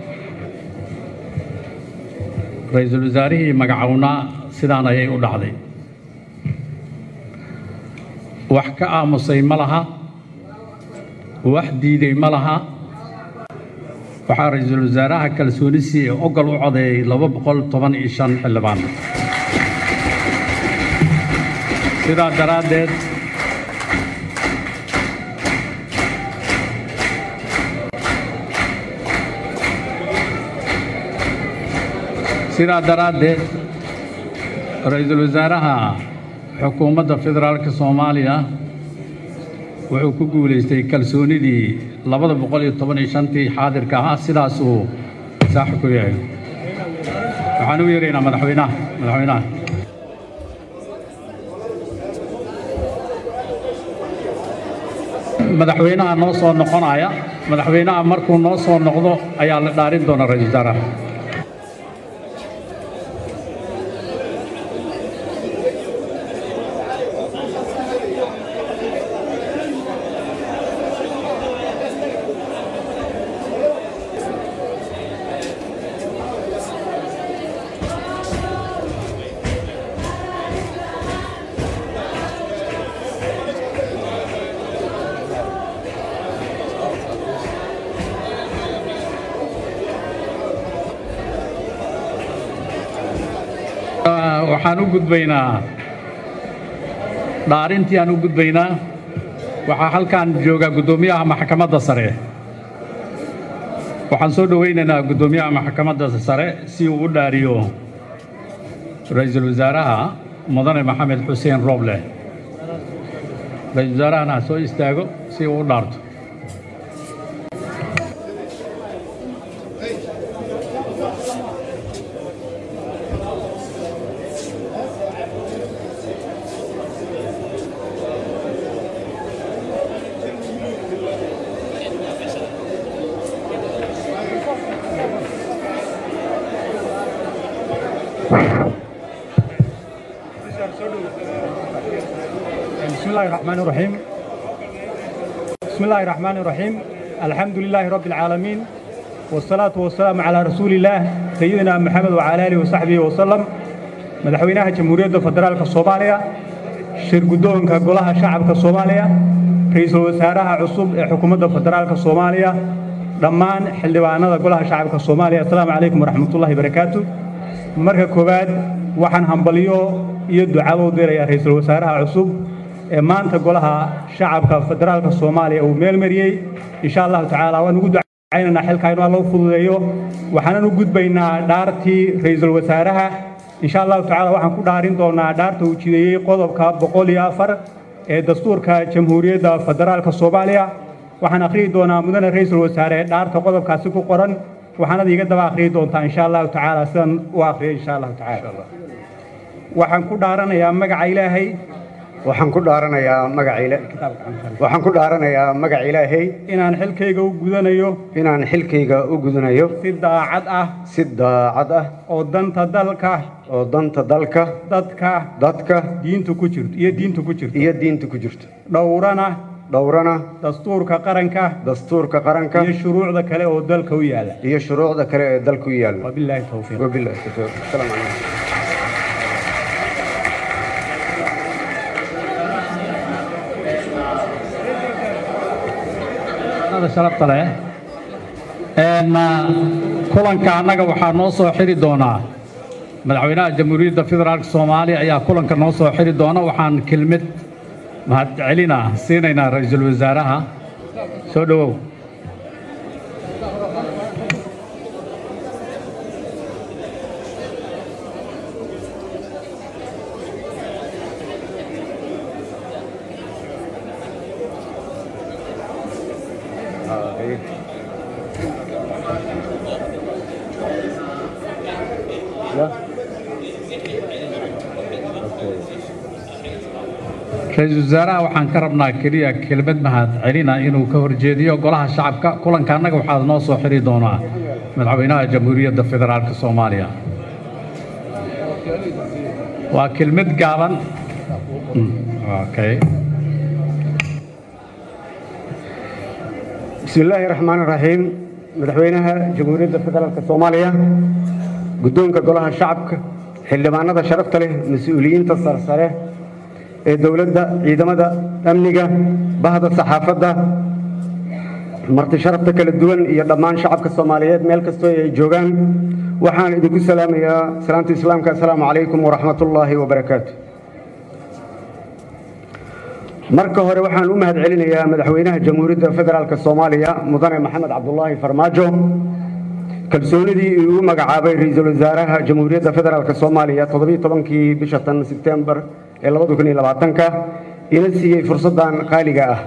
ra-iisul wasaarihii magacownaa sidaan ayay u dhacday wax ka aamusay ma laha wax diiday ma laha waxaa ra-iisul wasaaraha kalsoonisii ee ogol u codeeyey laba boqol toban iyo shan xildhibaan sidaa daraaddeed sidaa daraaddeed ra-iisul wasaaraha xukuumadda federaalka soomaaliya wuxuu ku guulaystay kalsoonidii labada boqol iyo toban iyo shantii xaadirka ahaa sidaasuu saaxi ku yahay waxaan u yeeraynaa madaxweynaha madaxweynaha madaxweynaha noo soo noqonaya madaxweynaha markuu noo soo noqdo ayaa la dhaarin doona ra-iisul wasaaraha waxaan u gudbaynaa dhaarintii aan u gudbaynaa waxaa halkan jooga guddoomiyaha maxkamadda sare waxaan soo dhowaynaynaa guddoomiyaha maxkamadda sare si uu u dhaariyo ra-iisul wasaaraha mudane maxamed xuseen rooble ra-iisul wasaarahana ha soo istaago si uu u dhaarto بسم الله الرحمن الرحيم بسم الله الرحمن الرحيم الحمد لله رب العالمين والصلاة والسلام على رسول الله سيدنا محمد وعلى آله وصحبه وسلم مدحوينها جمهورية فدرالك الصومالية شير قدونك قولها شعبك الصومالية رئيس الوزراء عصب حكومة فدرالك الصومالية دمان حلوانا قولها شعبك الصومالية السلام عليكم ورحمة الله وبركاته marka koowaad waxaan hambalyo iyo ducabo u dirayaa ra-iisul wasaaraha cusub ee maanta golaha shacabka federaalka soomaaliya uu meel mariyey insha allahu tacaala waan ugu ducaynaynaa xilkaa inuu alla u fududeeyo waxaanan u gudbaynaa dhaartii ra-iisul wasaaraha insha allahu tacaala waxaan ku dhaarin doonaa dhaarta uu jideeyey qodobka boqol iyo afar ee dastuurka jamhuuriyadda federaalka soomaaliya waxaan akhriyi doonaa mudane ra-iisul wasaare dhaarta qodobkaasi ku qoran waxaanad iga daba akhriyi doontaa insha allahu tacaala sidan u akhriyay insha allahu tacaala waxaan ku dhaaranayaa magaca ilaahay waxaan ku dhaaranayaa magaca ila waxaan ku dhaaranayaa magaca ilaahay inaan xilkayga u gudanayo inaan xilkayga u gudanayo si daacad ah si daacad ah oo danta dalka oo danta dalka dadka dadka diinta ku jirto iyo diinta ku jirto iyo diinta ku jirto dhowrana dhowrana dastuurka qaranka dastuurka qaranka iyo shuruucda kale oo dalka u yaala iyo shuruucda kale ee dalka u yaalla wabilaahi towfiiq wabillahi tawfiiq assalaamu calaykum sharafta leh kulanka annaga waxaa noo soo xiri doonaa madaxweynaha jamhuuriyadda federaalka soomaaliya ayaa kulanka noo soo xiri doona waxaan kelmid mahadcelina siinaynaa ra-iisul wasaaraha soo dhowow ra-iisul wasaaraha waxaan ka rabnaa keliya kelmad mahad celina inuu ka horjeediyo golaha shacabka kulanka annaga waxaa noo soo xiri doonaa madaxweynaha jamhuuriyadda federaalka soomaaliya waa kelmad gaaban okay بسم الله الرحمن الرحيم مدحوينها جمهورية فدرالك الصومالية قدونك قولها شعبك حلبانة شرفت له مسؤولين تصرصره دولة عيدمة أمنية بهذا الصحافة marti sharafta kala duwan iyo dhammaan shacabka soomaaliyeed meel kastoo ay joogaan waxaan idinku salaamayaa salaamta islaamka assalaamu calaykum waraxmatullaahi wabarakaatu marka hore waxaan u mahad celinayaa madaxweynaha jamhuuriyadda federaalka soomaaliya mudane maxamed cabdulaahi farmaajo kalsoonidii uu u magacaabay ra-iisul wasaaraha jamhuuriyadda federaalka soomaaliya toddobiyo tobankii bisha tan sebtembar ee labada kun iyo labaatanka ina siiyey fursaddan qaaliga ah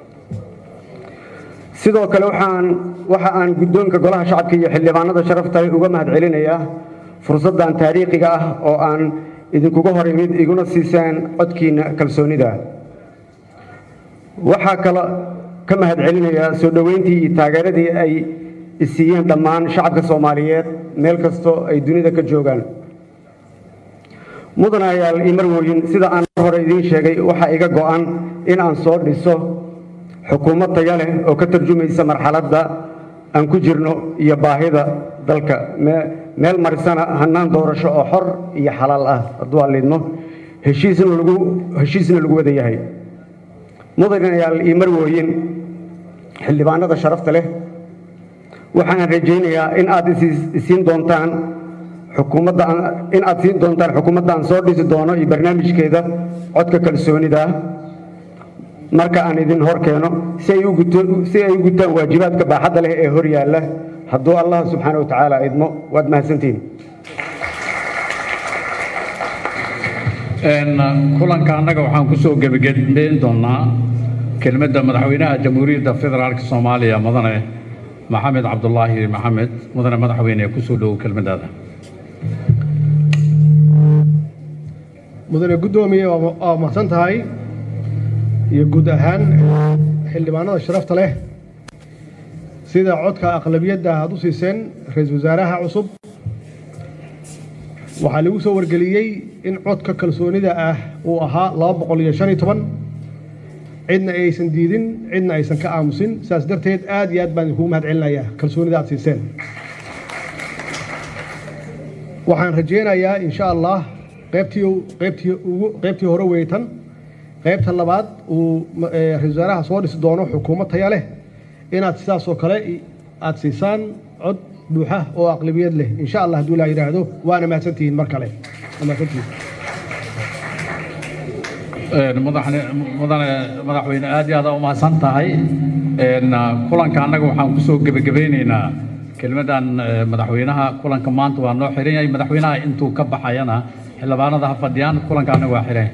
sidoo kale waxaan waxa aan guddoonka golaha shacabka iyo xildhibaanada sharafta leh uga mahad celinayaa fursaddan taariikhiga ah oo aan idinkuga hor imid iguna siiseen codkiina kalsoonida waxaa kale ka mahad celinayaa soo dhoweyntii iyo taageeradii ay isiiyeen dhammaan shacabka soomaaliyeed meel kastoo ay dunida ka joogaan mudanayaal iyo marwooyin sida aan hore idiin sheegay waxaa iga go'an in aan soo dhiso xukuumad taya leh oo ka tarjumaysa marxaladda aan ku jirno iyo baahida dalka meel marisana hannaan doorasho oo xor iyo xalaal ah hadduu allidmo heshiisna lagu heshiisna lagu wada yahay mudanayaal iyo marwooyin xildhibaanada sharafta leh waxaan rajaynayaa in aad isiin doontaan xukuumadda in aad siin doontaan xukuumadda aan soo dhisi doono iyo barnaamijkeeda codka kalsoonida marka aan idin hor keeno si ay u guto si ay u gutaan waajibaadka baaxadda leh ee hor yaalla hadduu allah subxaana wa tacaala idmo waad mahadsantihiin kulanka annaga waxaan ku soo gebagabeyn doonaa kelmadda madaxweynaha jamhuuriyadda federaalka soomaaliya mudane maxamed cabdulaahi maxamed mudane madaxweyne ku soo dhowow kelmaddaada mudane guddoomiye waa mahadsan tahay iyo guud ahaan xildhibaanada sharafta leh sida codka aqlabiyadda aad u siiseen ra-iisul wasaaraha cusub waxaa lagu soo wargeliyey in codka kalsoonida ah uu ahaa laba boqol iyo shan iyo toban cidna aysan diidin cidna aysan ka aamusin sidaas darteed aad iyo aad baan idinkugu mahad celinayaa kalsoonida aad siiseen waxaan rajaynayaa insha allah qaybtii qaybtii ugu qaybtii hore weytan qaybta labaad uu ra-isul wasaaraha soo dhisi doono xukuumad taya leh inaad sidaas oo kale aad siisaan cod buuxa oo aqlabiyad leh insha allah hadduu ilaa yidhaahdo waana mahadsantihiin mar kale waa mahadsantihiin madaxne mudane madaxweyne aad iyo aad u mahadsan tahay kulanka annaga waxaan kusoo gebagabeyneynaa kelmadan madaxweynaha kulanka maanta waa noo xiran yahay madaxweynaha intuu ka baxayana xildhibaanada ha fadhiyaan kulanka annaga waa xiran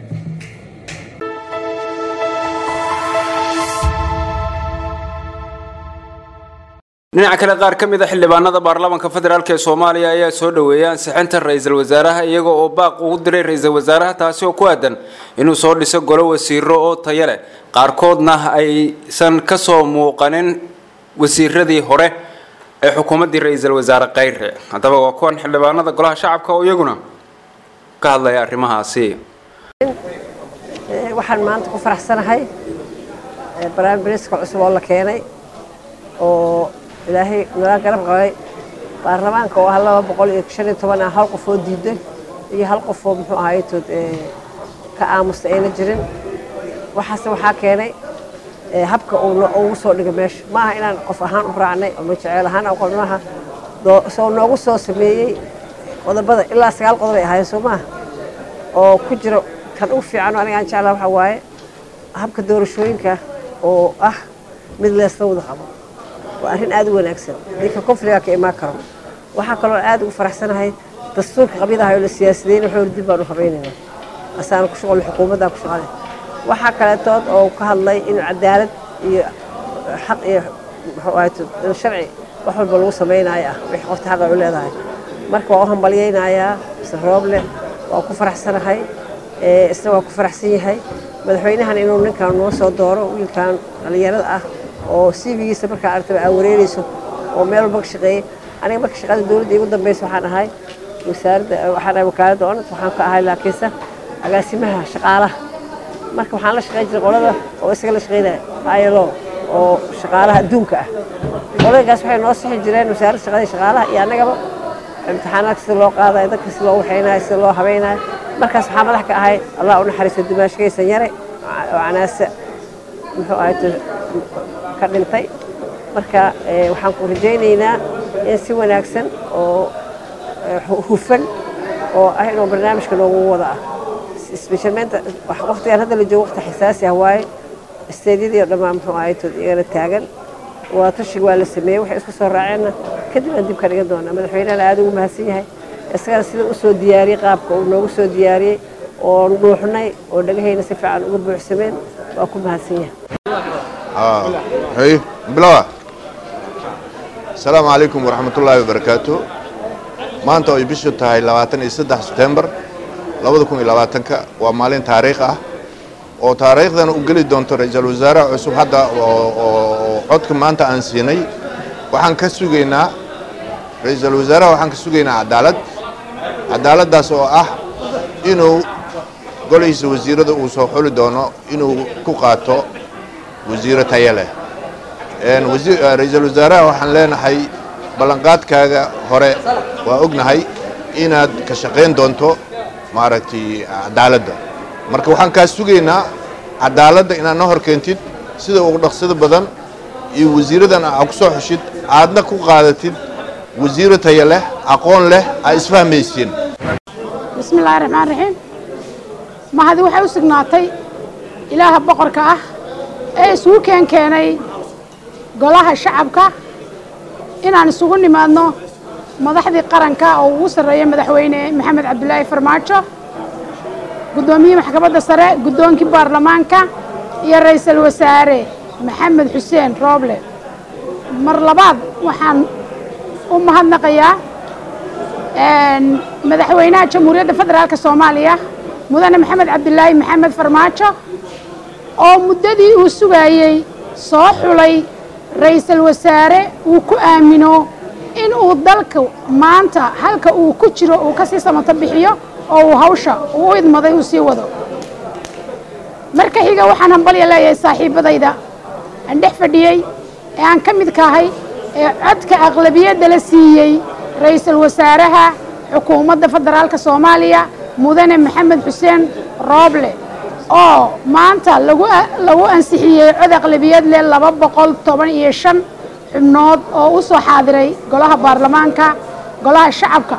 dhinaca kale qaar ka mid a xildhibaanada baarlamaanka federaalk ee soomaaliya ayaa soo dhoweeyay ansixinta ra-iisul wasaaraha iyaga oo baaq ugu diray ra-iisul wasaaraha taasi oo ku aadan inuu soo dhiso golo wasiiro oo tayo leh qaarkoodna aysan kasoo muuqanin wasiiradii hore ee xukuumaddii ra-iisul wasaare khayre haddaba waa kuwan xildhibaanada golaha shacabka oo iyaguna ka hadlaya arrimahaasi waxaan maanta ku faraxsanahay barnaamij bariiska cusub oo la keenay oo ilaahay nala garab qabay baarlamaanka oo ah laba boqol iyo shan iyo toban ah hal qof oo diiday iyo hal qof oo muxuu ahaytood ka aamusta ayna jirin waxaase waxaa keenay habka ugu soo dhigay meesha ma aha inaan qof ahaan u raacnay oo majeceel ahaan aan qolmaha soo noogu soo sameeyey qodobada ilaa sagaal qodob ay ahaayeen soo maaha oo ku jira kan ugu fiican aniga aan jeclaa waxaa waaye habka doorashooyinka oo ah mid leesla wada qabo waa arrin aad u wanaagsan ninka konfliga ka imaan karo waxaa kaloo aad ugu faraxsanahay dastuurka qabyadaha oo la siyaasideyn wuxuu dib baan u habaynaynaa asaana ku shaqol xukuumaddaa ku shaqale waxaa kaleetood oo ka hadlay in cadaalad iyo xaq iyo muxuu ahayd sharci wax walba lagu samaynayo ah wixii qofta xaqa u leedahay marka waa u hambalyaynayaa mise rooble waa ku faraxsanahay isna waa ku faraxsan yahay madaxweynahan inuu ninkan noo soo dooro wiilkan dhallinyarada ah oo cv-giisa markaa aragtaba aa wareereyso oo meel walba ka shaqeeyey aniga marka shaqada dowladda igu dambeysa waxaan ahay wasaaradda waxaan ahay wakaaladda onad waxaan ka ahay laakiinse agaasimaha shaqaalaha marka waxaan la shaqeyn jiray qolada oo isaga la shaqeynaya ilo oo shaqaalaha adduunka ah qoladagaas waxay noo sixi jireen wasaaradda shaqada shaqaalaha iyo annagaba imtixaanaadka sida loo qaadayo dadka sida loo waxaynayo sida loo habaynayo markaas waxaa madax ka ahay allah u naxariisto dimaashkaysan yare oo canaase muxuu ahay ka dhintay marka waxaan ku rajaynaynaa in si wanaagsan oo hufan oo ah inuu barnaamijka noogu wada ah isbeshalmeenta waqtigan hadda la joogo waqti xasaasi ah waaye isteedyadii oo dhammaan muxuu ahay tood iyagana taagan waa tashiga waa la sameeyey waxay isku soo raaceenna kadib aan dib ka dhigan doonaa madaxweynehana aad ugu mahadsan yahay isagana sida u soo diyaariyey qaabka uu noogu soo diyaariyey oo dhuuxnay oo dhagahayna si fiican uga buuxsameen waa ku mahadsan yahay هي بلا السلام عليكم ورحمة الله وبركاته maanta oo ay bishu tahay labaatan iyo saddex sebtembar labada kun iyo labaatanka waa maalin taariikh ah oo taariikhdan u geli doonto ra-iisul wasaare cusub hadda oo codka maanta aan siinay waxaan ka sugaynaa ra-iisul wasaaraha waxaan ka sugaynaa cadaalad cadaaladdaas oo ah inuu golihiisa wasiirada uu soo xuli doono inuu ku qaato wasiiro tayo leh ra-iisul wasaaraha waxaan leenahay ballanqaadkaaga hore waa ognahay inaad ka shaqayn doonto maaragtay cadaaladda marka waxaan kaa sugaynaa cadaaladda inaad na hor keentid sida ugu dhaqsida badan iyo wasiiradan aa ku soo xushid aadna ku qaadatid wasiiro tayo leh aqoon leh aa isfahmaysiin bismi illaahi raxmaan raxiim mahadi waxay u sugnaatay ilaaha boqorka ah ee isugu keen keenay golaha shacabka inaan isugu nimaadno madaxdii qaranka oo ugu sarreeya madaxweyne maxamed cabdulaahi farmaajo guddoomiyihii maxkamadda sare guddoonkii baarlamaanka iyo ra'iisul wasaare maxamed xuseen rooble mar labaad waxaan u mahadnaqayaa madaxweynaha jamhuuriyadda federaalka soomaaliya mudane maxamed cabdulaahi maxamed farmaajo oo muddadii uu sugayey soo xulay ra'iisul wasaare uu ku aamino in uu dalka maanta halka uu ku jiro uu ka sii samato bixiyo oo uu hawsha uu u idmaday uu sii wado marka xiga waxaan hambalya leeyahay saaxiibbadayda aan dhex fadhiyey ee aan ka midka ahay ee codka aqlabiyadda la siiyey ra'iisul wasaaraha xukuumadda federaalka soomaaliya mudane maxamed xuseen rooble oo maanta lagu lagu ansixiyey cod aqlabiyad leh laba boqol toban iyo shan xubnood oo u soo xaadiray golaha baarlamaanka golaha shacabka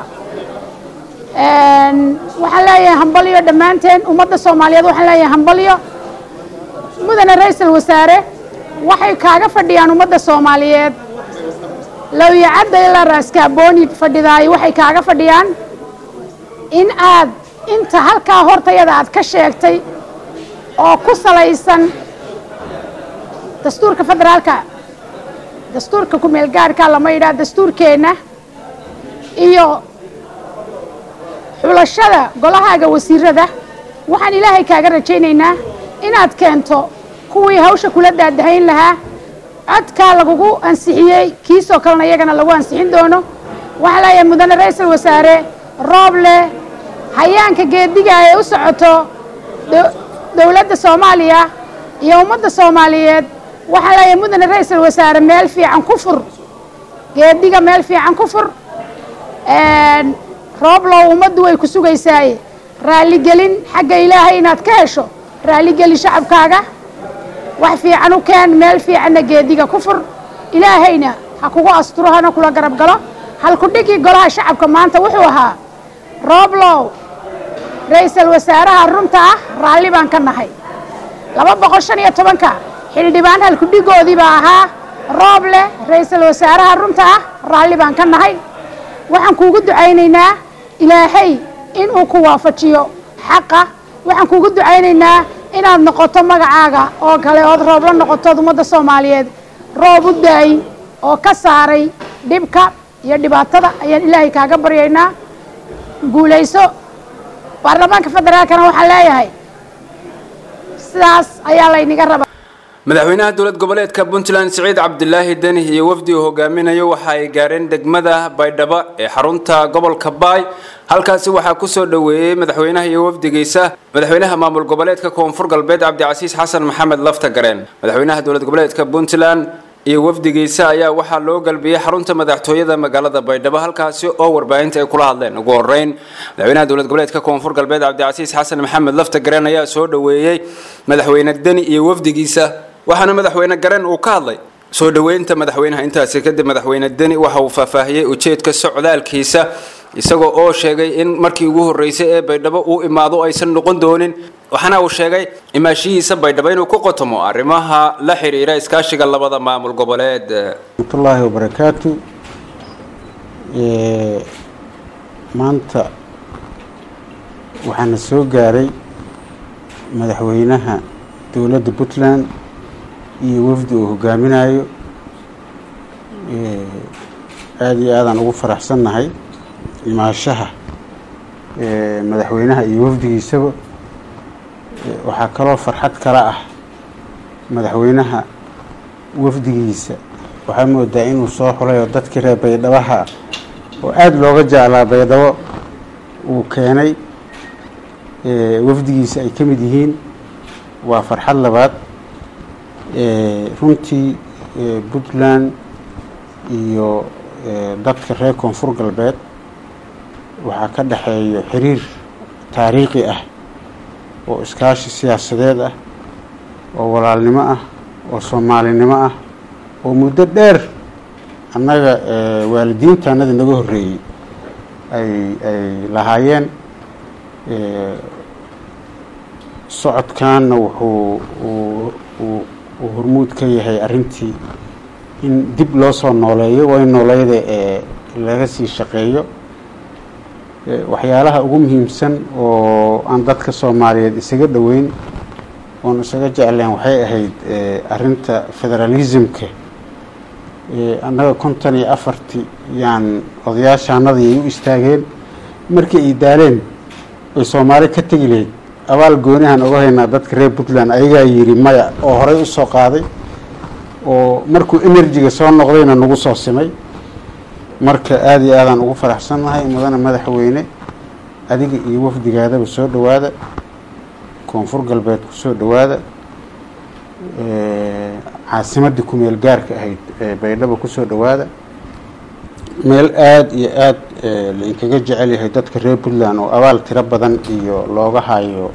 waxaan leeyahay hambalyo dhammaanteen ummadda soomaaliyeed waxaan leeyahay hambalyo mudane ra-iisul wasaare waxay kaaga fadhiyaan ummadda soomaaliyeed lowyacadda ilaa raaskaabooni fadhidaay waxay kaaga fadhiyaan in aad inta halkaa hortayada aad ka sheegtay oo ku salaysan dastuurka federaalka dastuurka ku-meelgaarhka lama yidhaha dastuurkeenna iyo xulashada golahaaga wasiirada waxaan ilaahay kaaga rajaynaynaa inaad keento kuwii hawsha kula daadahayn lahaa codkaa lagugu ansixiyey kiisoo kalena iyagana lagu ansixin doono waxaa leeyahay mudane ra-iisul wasaare rooble hayaanka geediga ay u socoto dowladda soomaaliya iyo ummadda soomaaliyeed waxaa leeyahay mudane ra-iisul wasaare meel fiican ku fur geediga meel fiican ku fur rooblow ummaddu way ku sugaysaaye raalligelin xagga ilaahay inaad ka hesho raalligeli shacabkaaga wax fiican u keen meel fiicanna geediga ku fur ilaahayna ha kugu asturo hana kula garab galo halkudhigii golaha shacabka maanta wuxuu ahaa rooblow ra-iisul wasaaraha runta ah raalli baan ka nahay laba boqol shan iyo tobanka xildhibaan halkudhigoodii baa ahaa rooble ra-iisul wasaaraha runta ah raalli baan ka nahay waxaan kuugu ducaynaynaa ilaahay inuu ku waafajiyo xaqa waxaan kuugu ducaynaynaa inaad noqoto magacaaga oo kale ood roob la noqotood ummadda soomaaliyeed roob u daay oo ka saaray dhibka iyo dhibaatada ayaan ilaahay kaaga baryaynaa guulayso baarlamaanka federaalkana waxaan leeyahay sidaas ayaa laynaga rabaa madaxweynaha dowlad goboleedka puntland siciid cabdilaahi deni iyo wafdi uu hogaaminayo waxa ay gaareen degmada baydhabo ee xarunta gobolka baay halkaasi waxaa kusoo dhoweeyey madaxweynaha iyo wafdigiisa madaxweynaha maamul goboleedka koonfur galbeed cabdicasiis xasan maxamed lafta gareen madaxweynaha dowlad goboleedka puntland iyo wafdigiisa ayaa waxaa loo galbiyey xarunta madaxtooyada magaalada baydhabo halkaasi oo warbaahinta ay kula hadleen ugu horeyn madaxweynaha dowlad goboleedka koonfur galbeed cabdicasiis xasan maxamed lafta gareen ayaa soo dhoweeyey madaxweyne deni iyo wafdigiisa waxaana madaxweyne gareen uu ka hadlay soo dhoweynta madaxweynaha intaasi kadib madaxweyne deni waxa uu faahfaahiyey ujeedka socdaalkiisa isagoo oo sheegay in markii ugu horreysay ee baydhabo uu imaado aysan noqon doonin waxaana uu sheegay imaashihiisa baydhabo inuu ku qotomo arrimaha la xiriira iskaashiga labada maamul goboleed raxmatullaahi wabarakaatu maanta waxaana soo gaaray madaxweynaha dowladda puntland iyo wafdi uu hogaaminayo aada iyo aadaan ugu faraxsannahay imaashaha madaxweynaha iyo wafdigiisaba waxaa kaloo farxad kala ah madaxweynaha wafdigiisa waxaa moodaa inuu soo xulay oo dadkii reer baydhabaha oo aada looga jeclaa baydhabo uu keenay wafdigiisa ay ka mid yihiin waa farxad labaad runtii puntland iyo dadka reer koonfur galbeed waxaa ka dhexeeyo xiriir taariikhi ah oo iskaashi siyaasadeed ah oo walaalnimo ah oo soomaalinimo ah oo muddo dheer annaga waalidiinta annada naga horreeyey ay ay lahaayeen socodkaanna wuxuu uu hormuud ka yahay arrintii in dib loo soo nooleeyo way nooleyda ee laga sii shaqeeyo waxyaalaha ugu muhiimsan oo aan dadka soomaaliyeed isaga dhoweyn oon isaga jecleen waxay ahayd arrinta federalismka annaga konton iyo afartii yaan odayaashaanadii ay u istaageen markii ay daaleen oy soomaali ka tegi lahayd abaal goonihan oga haynaa dadka reer puntland ayagaa yidhi maya oo horey u soo qaaday oo markuu enerjiga soo noqdayna nagu soo simay marka aada iyo aadaan ugu faraxsannahay mudane madaxweyne adiga iyo wafdigaadaba soo dhowaada koonfur galbeed ku soo dhowaada caasimadii kumeel gaarka ahayd baydhabo kusoo dhowaada meel aada iyo aada lainkaga jecel yahay dadka reer puntland oo abaal tiro badan iyo looga hayo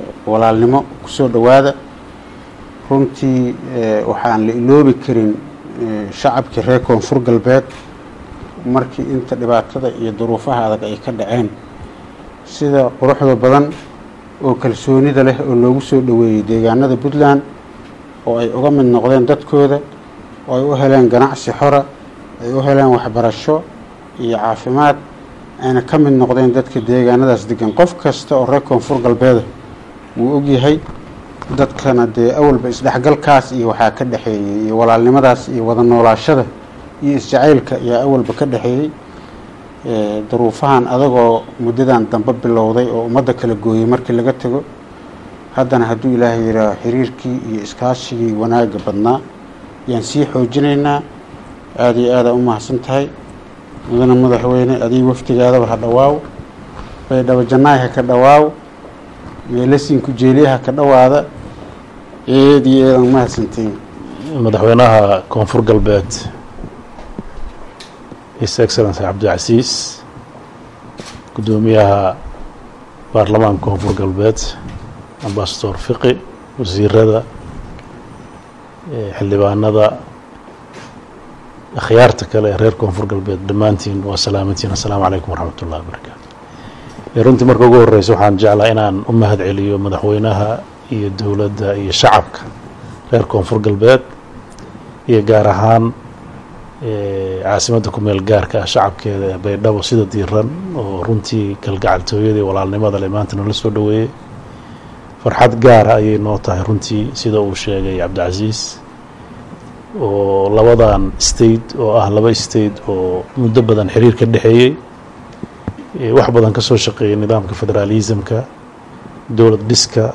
walaalnimo kusoo dhowaada runtii waxaan la iloobi karin eh, shacabkii reer koonfur galbeed markii inta dhibaatada iyo duruufaha adag ay ka dhaceen sida quruxda badan oo kalsoonida leh oo loogu soo dhoweeyey deegaanada puntland oo ay uga mid noqdeen dadkooda oo ay u heleen ganacsi xora ay u heleen waxbarasho iyo caafimaad ayna ka mid noqdeen dadka deegaanadaas degan qof kasta oo reer koonfur galbeeda wuu ogyahay dadkana dee awalba isdhexgalkaas iyo waxaa ka dhexeeyey iyo walaalnimadaas iyo wada noolaashada iyo isjacaylka ayaa awalba ka dhexeeyey Eh, duruufahan adagoo muddadan dambe bilowday oo ummadda kala gooyey markii laga tego haddana hadduu ilaahay yidhaaho xiriirkii iyo iskaashigii wanaagga badnaa yaan sii xoojinaynaa aada iyo aada u mahadsan tahay mudane madaxweyne adiga waftigaadaba ha dhawaaw baydhabo jannaay ha ka dhawaaw meelasiinku jeeliya ha ka dhawaada eed iyo eedan mahadsantiin madaxweynaha koonfur galbeed his excellency cabdicasiis guddoomiyaha baarlamaanka koonfur galbeed ambasador fiqi wasiirada eh, xildhibaanada akhyaarta kale ee reer koonfur galbeed dhammaantiin waa salaamantiin assalaamu calaykum waraxmat ullahi wabarakaatu Eh, runtii marka ugu horeysa waxaan jeclaa inaan u mahad celiyo madaxweynaha iyo dowladda iyo shacabka reer koonfur galbeed iyo gaar ahaan eh, caasimadda ku meel gaarka ah shacabkeeda ee baydhabo sida diiran oo runtii kalgacaltooyada iyo walaalnimada leh maanta nala soo dhoweeyey farxad gaara ayay noo tahay runtii sida uu sheegay cabdicasiis oo labadan state oo ah laba state oo muddo badan xiriir ka dhexeeyey eh, wax badan ka soo shaqeeyay nidaamka federalismka dowlad dhiska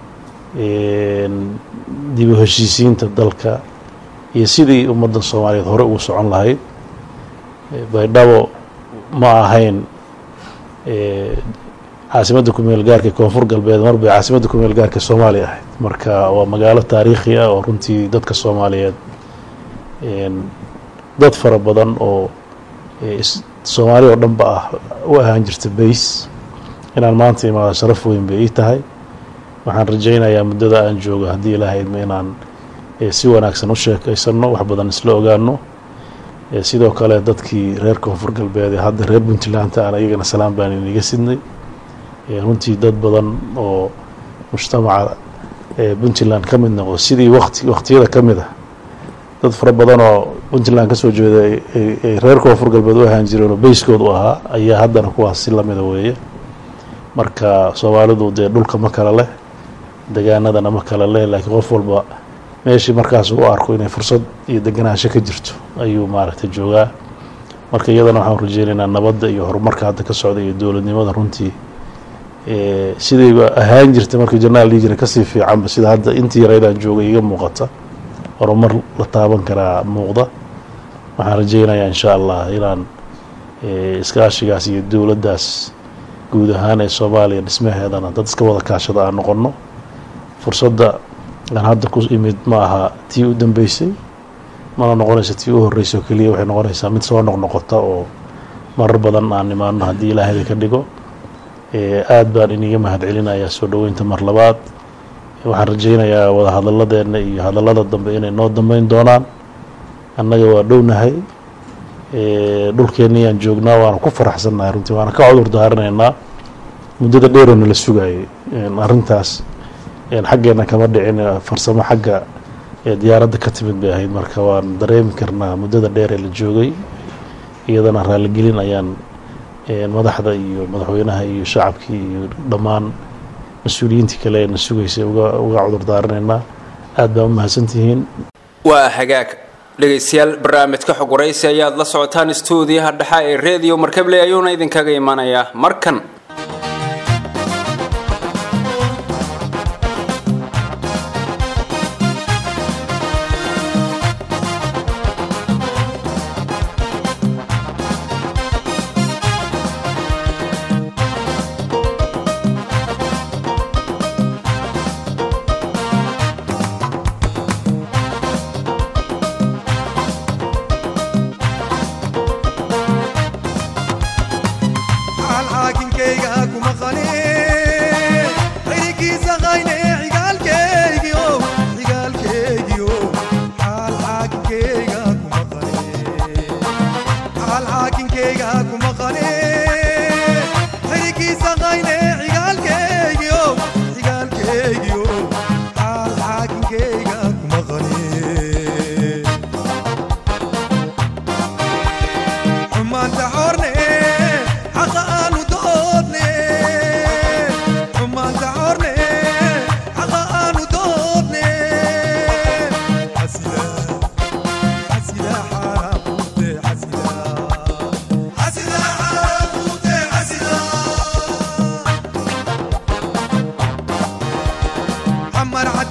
een, dib u heshiisiinta dalka iyo sidii ummadda soomaaliyeed hore ugu socon lahayd Eh, baydhabo ma ahayn eh, caasimadda kumeel gaarka koonfur galbeed mar bay caasimadda kumeel gaarka soomaaliya ahayd marka waa magaalo taariikhi ah oo runtii dadka soomaaliyeed een, dad fara badan oo eh, is- soomaali oo dhanba ah u ahaan jirta bays inaan maanta imaado sharaf weyn bay ii tahay waxaan rajaynayaa muddada aan joogo haddii ilaahay idmo inaan eh, si wanaagsan u sheekaysano wax badan isla ogaano Eh, sidoo kale dadkii reer koonfur galbeed ee hadda reer puntland aan iyagana salaam baan iniga sidnay Eh, runtii dad badan oo mujtamaca eh, puntland ka mid noqdo sidii waqti waqtiyada ka mid ah dad fara badan oo puntland kasoo jeeda ay- ay- ay reer koonfur galbeed u ahaan jireen oo bayskood u ahaa ayaa haddana kuwaas si lamida weeye marka soomaalidu dee dhulka ma kala leh degaanadana ma kala leh laakiin qof walba meeshii markaas u arko inay fursad iyo deganaansho ka jirto ayuu maaragtay joogaa marka iyadana waxaan rajeynaynaa nabadda iyo horumarka hadda ka socda iyo dowladnimada runtii eh, sidayba ahaan jirta markii janaal dhihi jiray kasii fiicanba sida hadda intii yaraydaan joogay iga muuqata horumar la taaban karaa muuqda waxaan rajeynayaa insha allah inaan eh, iskaashigaas iyo dowladdaas guud ahaan ee soomaaliya dhismaheedana dad iska wada kaashada aan noqono fursadda aan hadda ku imid ma aha tii u dambeysay mana noqonaysa tii u horreysay oo keliya waxay noqonaysaa mid soo noqnoqota oo marar badan aan imaano haddii ilaahay ka dhigo Eh, aad baan iniga mahad celinayaa soo dhoweynta mar labaad waxaan rajeynayaa wada hadalladeena iyo hadallada dambe inay noo dambeyn doonaan annaga waa dhownahay Eh, dhulkeennayaan joognaa waana ku faraxsannahay runtii waana ka cudur daarinaynaa muddada dheeroo nala sugayay En arrintaas en xaggeena kama dhicin eh, farsamo xagga ee diyaaradda ka timid bay ahayd marka waan dareemi karnaa muddada dheer ee la joogay iyadana raaligelin ayaan en madaxda iyo madaxweynaha iyo shacabkii iyo dhammaan mas-uuliyiintii kale ee na sugaysay uga uga cudur daarinaynaa aad baa u mahadsantihiin waa hagaag dhegaystayaal barnaamijka xog waraysi ayaad la socotaan stuudiyaha dhexa ee redio markable ayuuna idinkaga imanayaa markan aan xaakinkay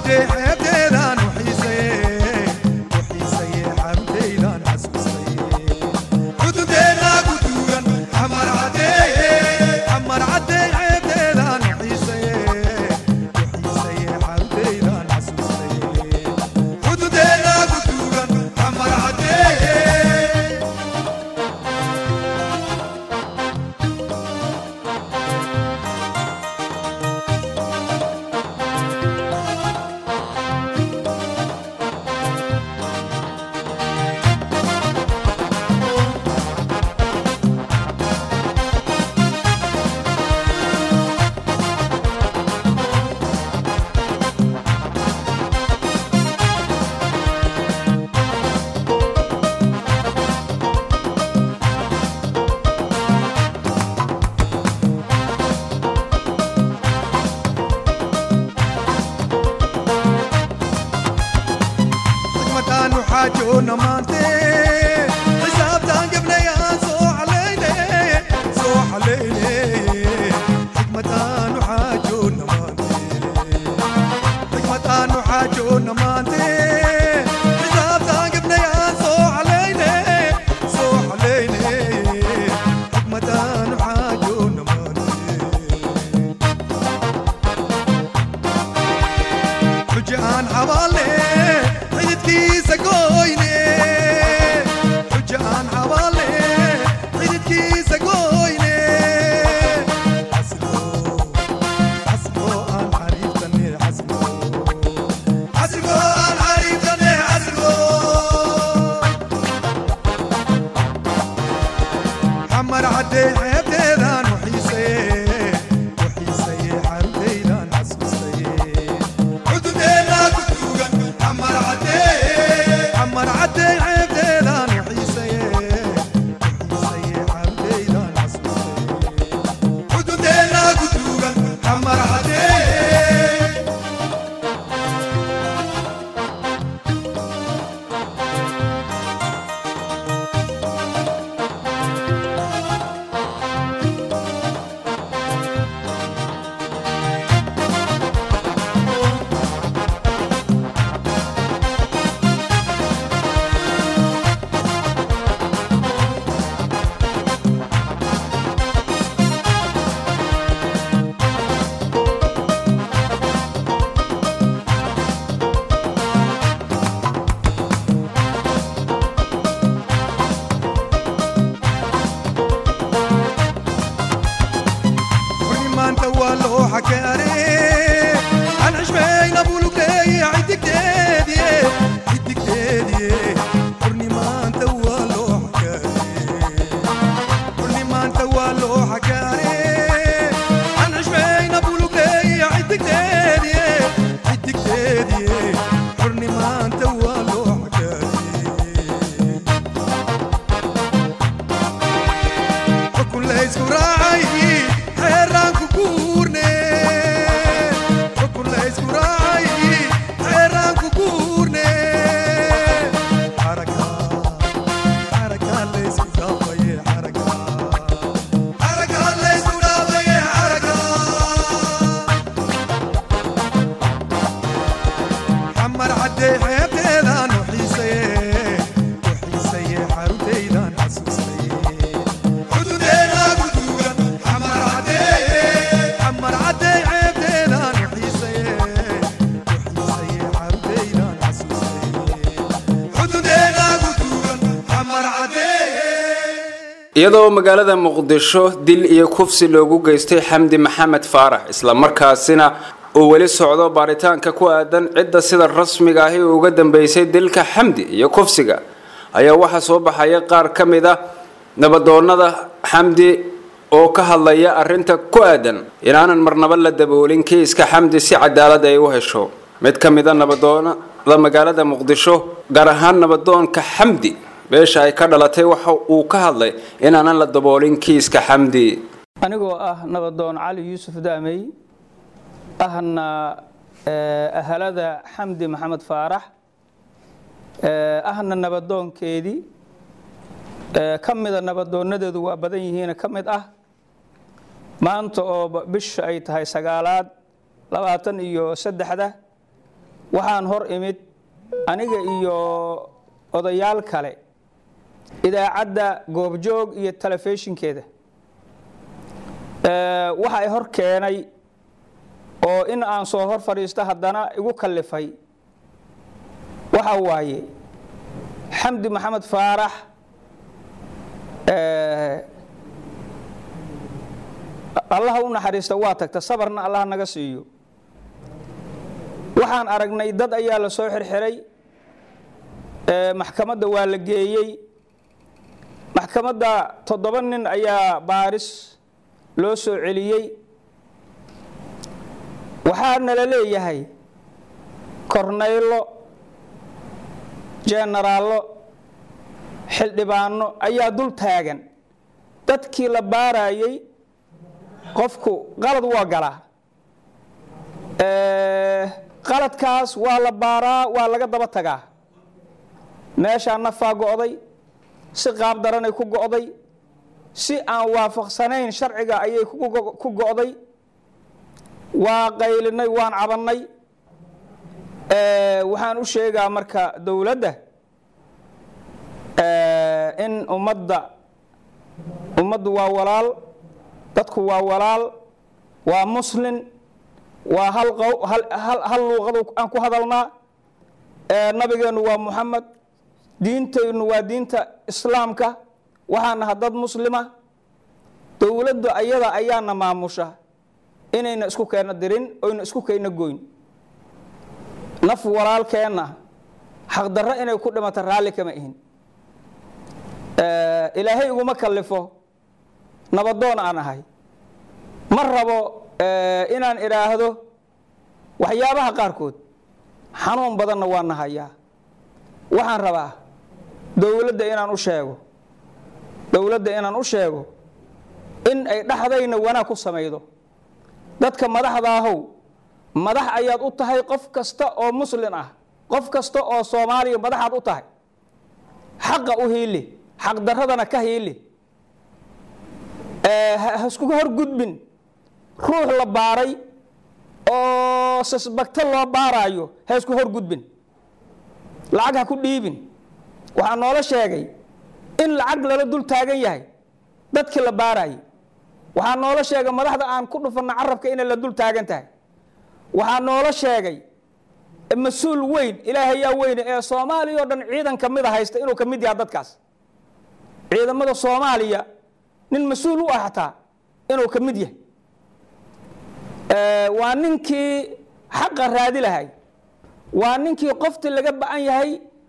cadday xeebteedaan u xiisaye u xiisaye xaruntaydaan xasuustaye xududeena ku duugan xamar caddeeye xamar cadday xeebteedaan u xiisaye u xiisaye xaruntaydaan xasuustaye xududeena ku duugan xamar caddeeye xikmadaanu xaajoona maante xisaabtaan gebnayaan soo xalayne soo xalayne xikmadaanu xaajoona maante xikmadaanu xaajoona maante xisaabtaan gebnayaan soo xalayne soo xalayne xikmadaanu xaajoona maante xujo aan xabaalle xididkiisa gooyne xujo aan xabaalle xididkiisa gooyne xasilo xasilo aan xariiftane xasilo xasilo aan xariiftane xasilo xamar caddee xeebteedaan u xiisaye u xiisaye xaruntaydaan xasuustaye xududeena ku duugan xamar caddee xamar caddee xeebteedaan u xiisaye u xiisaye xaruntaydaan xasuustaye xududeena ku duugan xamar caddee wani maanta waa loo xakaare aan xishmayna bulugleeye xidigteediye xidigteediye xurni maanta waa loo xakaare xurni maanta waa loo xakaare aan xishmayna bulugleeye xidigteediye xidigteediye xurni maanta waa loo xakaare xukun laysku raacay xeeraan ku guurne xukun laysku raacay xeeraan ku guurne xaraka xaraka laysku dhaafaye xaraka xaraka laysku dhaafaye xaraka xamar caddee xeebteedaan u xiisaye u xiisaye xaruntaydaan xasuustaye xududeena ku duugan xamar caddee xamar caddee xeebteedaan u xiisaye u xiisaye xaruntaydaan xasuustaye xududeena ku duugan xamar caddee iyadoo magaalada muqdisho dil iyo kufsi loogu geystay xamdi maxamed faarax islamarkaasina uu weli socdo baaritaanka ku aadan cidda sida rasmiga ahi uga dambeysay dilka xamdi iyo kufsiga ayaa waxaa soo baxaya qaar ka mid ah nabadoonnada xamdi oo ka hadlaya arinta ku aadan inaanan marnaba la daboolin kiiska xamdi si cadaalad ay u hesho mid ka mid a nabadoonnada magaalada muqdisho gaar ahaan nabadoonka xamdi beesha ay ka dhalatay waxa uu ka hadlay inaanan la daboolin kiiska xamdi anigoo ah nabadoon cali yuusuf daamey ahna ahalada xamdi maxamed faarax ahna nabadoonkeedii ka mida nabadoonadeedu waa badan yihiin ka mid ah maanta oo bisha ay tahay sagaalaad labaatan iyo saddexda waxaan hor imid aniga iyo odayaal kale idaacadda goobjoog iyo telefishinkeeda waxa ay hor keenay oo in aan soo hor fadhiisto haddana igu kallifay waxa waaye xamdi maxamed faarax allaha u naxariista waa tagta sabarna allah naga siiyo waxaan aragnay dad ayaa la soo xirxiray maxkamadda waa la geeyey maxkamadda toddoba nin ayaa baaris loo soo celiyey waxaa nala leeyahay kornaylo jenaraallo xildhibaano ayaa dul taagan dadkii la baarayey qofku qalad waa galaa qaladkaas waa la baaraa waa laga daba tagaa meeshaa nafaa go'day si qaab daranay ku go'day si aan waafaqsanayn sharciga ayay ku go'day waa qaylinay waan cabannay waxaan u sheegaa marka dowladda in ummadda ummaddu waa walaal dadku waa walaal waa muslin waa hal hal luuqad aan ku hadalnaa nabigeennu waa muxamed diintaynu waa diinta islaamka waxaan naha dad muslima dowladdu ayada ayaana maamusha inayna isku keenna dirin oyna isku keenna goyn naf walaalkeenna xaqdarro inay ku dhimata raalli kama ihin ilaahay iguma kallifo nabadoon aan ahay ma rabo inaan idhaahdo waxyaabaha qaarkood xanuun badanna waa nahayaa waxaan rabaa dowladda inaan u sheego dowladda inaan u sheego in ay dhexdayna wanaag ku samaydo dadka madaxdaahow madax ayaad u tahay qof kasta oo muslin ah qof kasta oo soomaaliya madaxaad u tahay xaqa u hiili xaqdaradana ka hiili ha iskuga horgudbin ruux la baaray oo sasbagto loo baaraayo ha isku horgudbin lacag ha ku dhiibin waxaa noola sheegay in lacag lala dul taagan yahay dadkii la baarayay waxaa noola sheegay madaxda aan ku dhufanna carabka inay la dul taagan tahay waxaa noola sheegay mas-uul weyn ilaahayaa weyne ee soomaaliya oo dhan ciidan ka mida haysta inuu ka mid yaha dadkaas ciidamada soomaaliya nin mas-uul u ah xataa inuu ka mid yahay waa ninkii xaqa raadi lahay waa ninkii qoftii laga ba'an yahay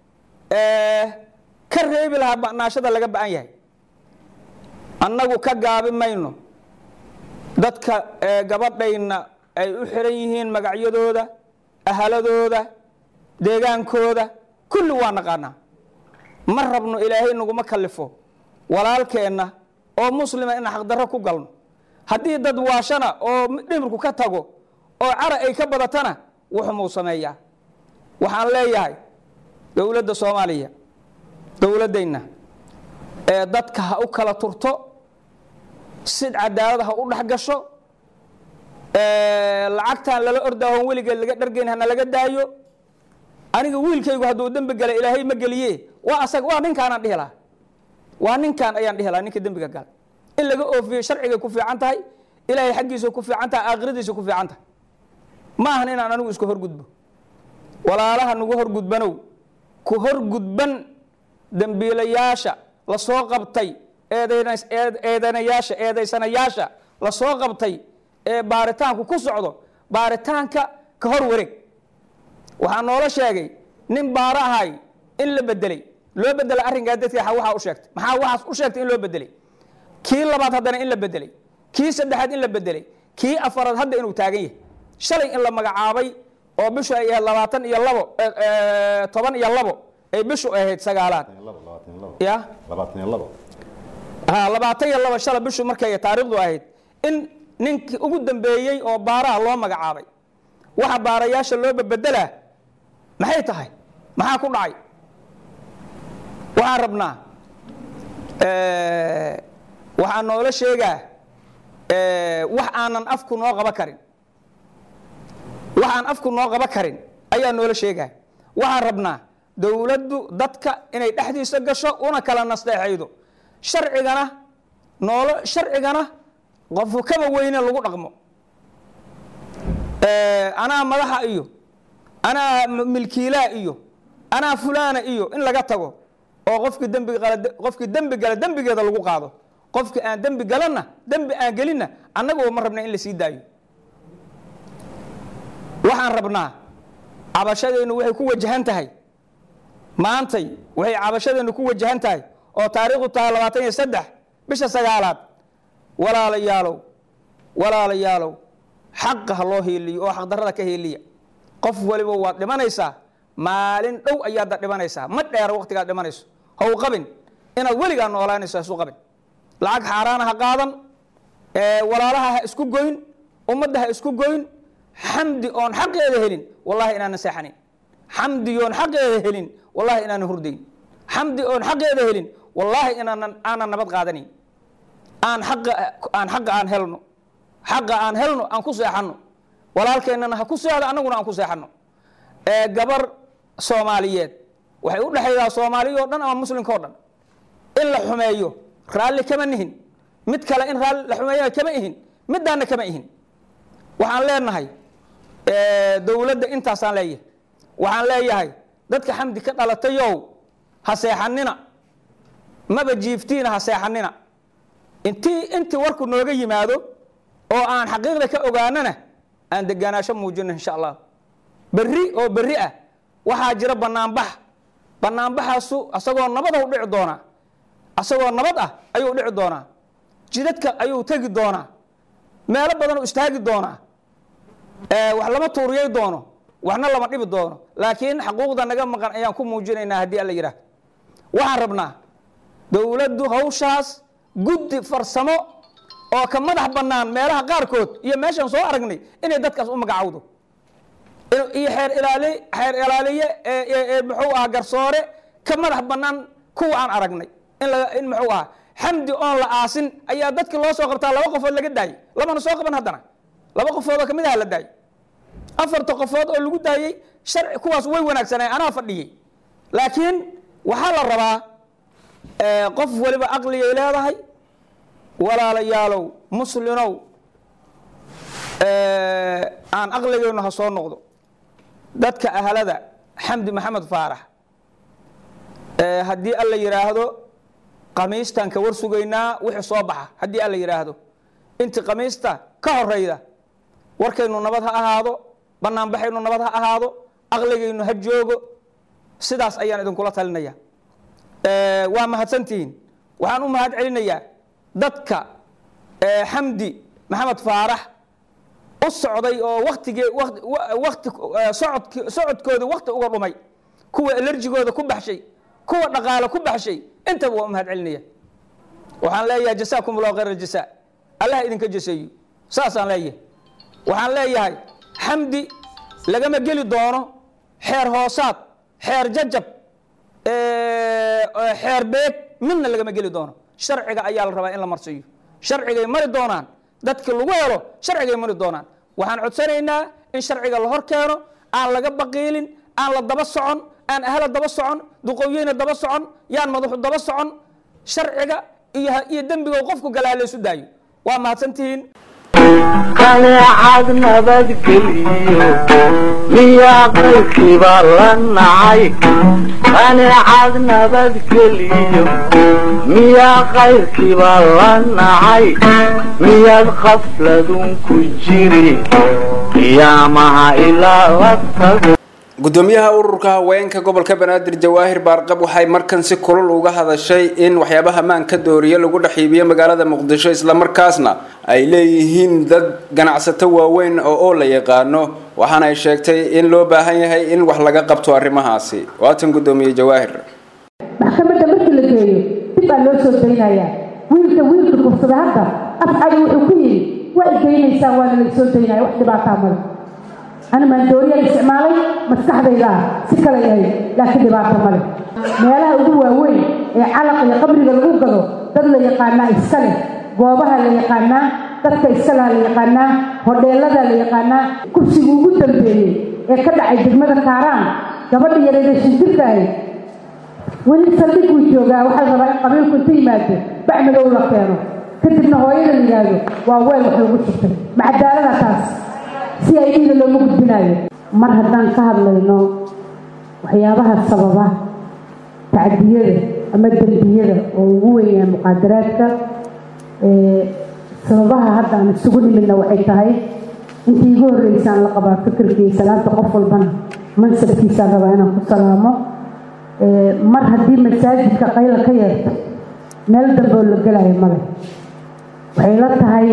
ka reebi lahaa ba'naashada laga ba'an yahay annagu ka gaabi mayno dadka gabadhayna ay u xiran yihiin magacyadooda ahaladooda deegaankooda kulli waa naqaanaa ma rabno ilaahay naguma kallifo walaalkeenna oo muslima in xaqdarro ku galno haddii dad waashana oo dhimirku ka tago oo cara ay ka badatana wuxumuu sameeyaa waxaan leeyahay dowladda soomaaliya dowladdayna ee dadka ha u kala turto sid cadaalad ha u dhex gasho lacagtaan lala ordaahoon weligeed laga dhargeyn hana laga daayo aniga wiilkaygu hadduu dembi gala ilaahay ma geliye waa asaga waa ninkaanaan dhihi lahaa waa ninkaan ayaan dhihi lahaa ninka dembiga gala in laga oofiyo sharcigay ku fiican tahay ilaahay xaggiisa ku fiican tahay aakhiradiisa ku fiican tahay ma ahan inaan anigu isku horgudbo walaalaha nagu horgudbanow ku horgudban dembiilayaasha la soo qabtay eedanayaasha eedaysanayaasha la soo qabtay ee baaritaanku ku socdo baaritaanka ka hor wareeg waxaa noola sheegay nin baaro ahay in la bedelay loo bedelay arrinkaa dadka waxaa u sheegtay maxaa waxaas u sheegtay in loo bedelay kii labaad haddana in la bedelay kii saddexaad in la bedelay kii afaraad hadda inuu taagan yahay shalay in la magacaabay oo bishu ay ahayd labaatan iyo labo toban iyo labo ay bishu ahayd sagaalaad ya ha labaatan iyo labo shala bishu markay taariikhdu ahayd in ninkii ugu dambeeyey oo baaraha loo magacaabay waxa baarayaasha loo bebedelaa maxay tahay maxaa ku dhacay waxaan rabnaa waxaa noola sheegaa wax aanan afku noo qaba karin wax aan afku noo qaba karin ayaa noola sheegaya waxaan rabnaa dowladdu dadka inay dhexdiisa gasho una kala nasteexaydo sharcigana noolo sharcigana qofku kaba weyne lagu dhaqmo anaa madaxa iyo anaa milkiilaa iyo anaa fulaana iyo in laga tago oo qofkii dembi gala qofkii dembi gala dembigeeda lagu qaado qofkii aan dembi galanna dembi aan gelinna annaguba ma rabna in la sii daayo waxaan rabnaa cabashadeennu waxay ku wajahan tahay maantay waxay cabashadeennu ku wajahan tahay oo taariikhdu tahay labaatan iyo saddex bisha sagaalaad walaalayaalow walaalayaalow xaqa ha loo heeliyo oo xaqdarrada ka heeliya qof waliba waad dhimanaysaa maalin dhow ayaadda dhimanaysaa ma dheera waqtigaad dhimanayso haw qabin inaad weligaa noolaanayso hasu qabin lacag xaaraana ha qaadan walaalaha ha isku goyn ummadda ha isku goyn xamdi oon xaqeeda helin wallahi inaanan seexanin xamdi oon xaqeeda helin wallahi inaanan hurdayn xamdi oon xaqeeda helin wallaahi inaanan aanan nabad qaadanin aan xaqa aan xaqa aan helno xaqa aan helno aan ku seexanno walaalkeennana ha ku seexdo annaguna aan ku seexanno gabar soomaaliyeed waxay u dhexaydaa soomaaliya oo dhan ama muslimka o dhan in la xumeeyo raalli kama nihin mid kale in raalli la xumeeyana kama ihin middaana kama ihin waxaan leenahay dowladda intaasaan leeyahay waxaan leeyahay dadka xamdi ka dhalatayow ha seexanina maba jiiftiina ha seexanina intii intii warku nooga yimaado oo aan xaqiiqda ka ogaanana aan degaanaasho muujino insha allah berri oo berri ah waxaa jira banaanbax banaanbaxaasu asagoo nabad u dhici doonaa asagoo nabad ah ayuu dhici doonaa jidadka ayuu tegi doonaa meelo badan u istaagi doonaa wax lama tuuriyay doono waxna lama dhibi doono laakiin xaquuqda naga maqan ayaan ku muujinaynaa haddii alla yidhaah waxaan rabnaa dowladdu hawshaas guddi farsamo oo ka madax bannaan meelaha qaarkood iyo meeshaan soo aragnay inay dadkaas u magacowdo iyo xeer ilaali xeer ilaaliye muxuu ahaa garsoore ka madax bannaan kuwa aan aragnay in la in muxuu ahaa xamdi oon la aasin ayaa dadkii loo soo qabtaa laba qofood laga daayey lamana soo qaban haddana laba qofood oo kamid aha la daayey afarta qofood oo lagu daayey sharci kuwaas way wanaagsanay anaa fadhiyey laakiin waxaa la rabaa qof waliba aqligay leedahay walaalayaalow muslinow aan aqligaynu ha soo noqdo dadka ahlada xamdi maxamed faarax haddii alla yidhaahdo qamiistan ka war sugaynaa wixii soo baxa haddii alla yidhaahdo inti qamiista ka horeyda warkaynu nabad ha ahaado banaanbaxaynu nabad ha ahaado aqligaynu ha joogo sidaas ayaan idinkula talinaya waa mahadsantihiin waxaan u mahad celinayaa dadka xamdi maxamed faarax u socday oo watigee wati socodk socodkooda wakti uga dhumay kuwa alerjigooda ku baxshay kuwa dhaqaale ku baxshay intaba waa u mahad celinaya waxaan leeyahay jasaakum allahu khayr aljasa allah idinka jaseeyo saasaan leeyahay waxaan leeyahay xamdi lagama geli doono xeer hoosaad xeer jajab xeer beeg midna lagama geli doono sharciga ayaa la rabaa in la marsiiyo sharcigay mari doonaan dadki lagu helo sharcigay mari doonaan waxaan codsanaynaa in sharciga la hor keeno aan laga baqiilin aan la daba socon aan ahla daba socon duqowyeyna daba socon yaan madaxu daba socon sharciga iyo iyo dembiga qofku galaa laysu daayo waa mahadsantihiin qaneecad nabadgeliyo miyaa qaybkiiba la nacay qaneecad nabadgeliyo miyaa qayrkiiba la nacay miyaad khafladun ku jiri qiyaamaha ilaa la tago gudoomiyaha ururka haweenka gobolka banaadir jawaahir baarqab waxay markan si kulul uga hadashay in waxyaabaha maanka dooriye lagu dhex iibiyo magaalada muqdisho islamarkaasna ay leeyihiin dad ganacsato waaweyn oo oo la yaqaano waxaana ay sheegtay in loo baahan yahay in wax laga qabto arrimahaasi waatan gudoomiye jawaahir maxkamadda markii la geeyo dib baa loo soo daynayaa wiilka wiilka kursada hadda afcali wuxuu ku yidhi waa idaynaysaan waana laysoo daynaya wax dhibaataa male أنا من دوري الاستعمالي مسكح ذا سكلا يهي لكن دبعت مالي ميلها أدوى وين علق يقبل الغوغ ذو دل يقانا إسكالي goobaha la yaqaanaa dadka iskalaha la yaqaanaa hodheelada la yaqaanaa kursiga ugu dambeeyey ee ka dhacay degmada kaaraan gabadha yareeda shinjirka ahayd weli saldhiguu joogaa waxaa la rabaa in qabiilku inta yimaado bacmadow la keeno kadibna hooyada la yidhaahdo waa weel wax lagu shubtay macadaalada taas si ay dhiida loogu gudbinayo mar haddaan ka hadlayno waxyaabaha sababa tacdiyada ama dembiyada oo ugu weynyahay muqaadaraadka sababaha hadda aan isugu nimidna waxay tahay intii igu horreysaan la qabaa fikirkii salaanta qof walbana mansabkiisaan rabaa inaan ku salaamo mar haddii masaajidka qayla ka yeerto meel dambe oo la gelayo male waxay la tahay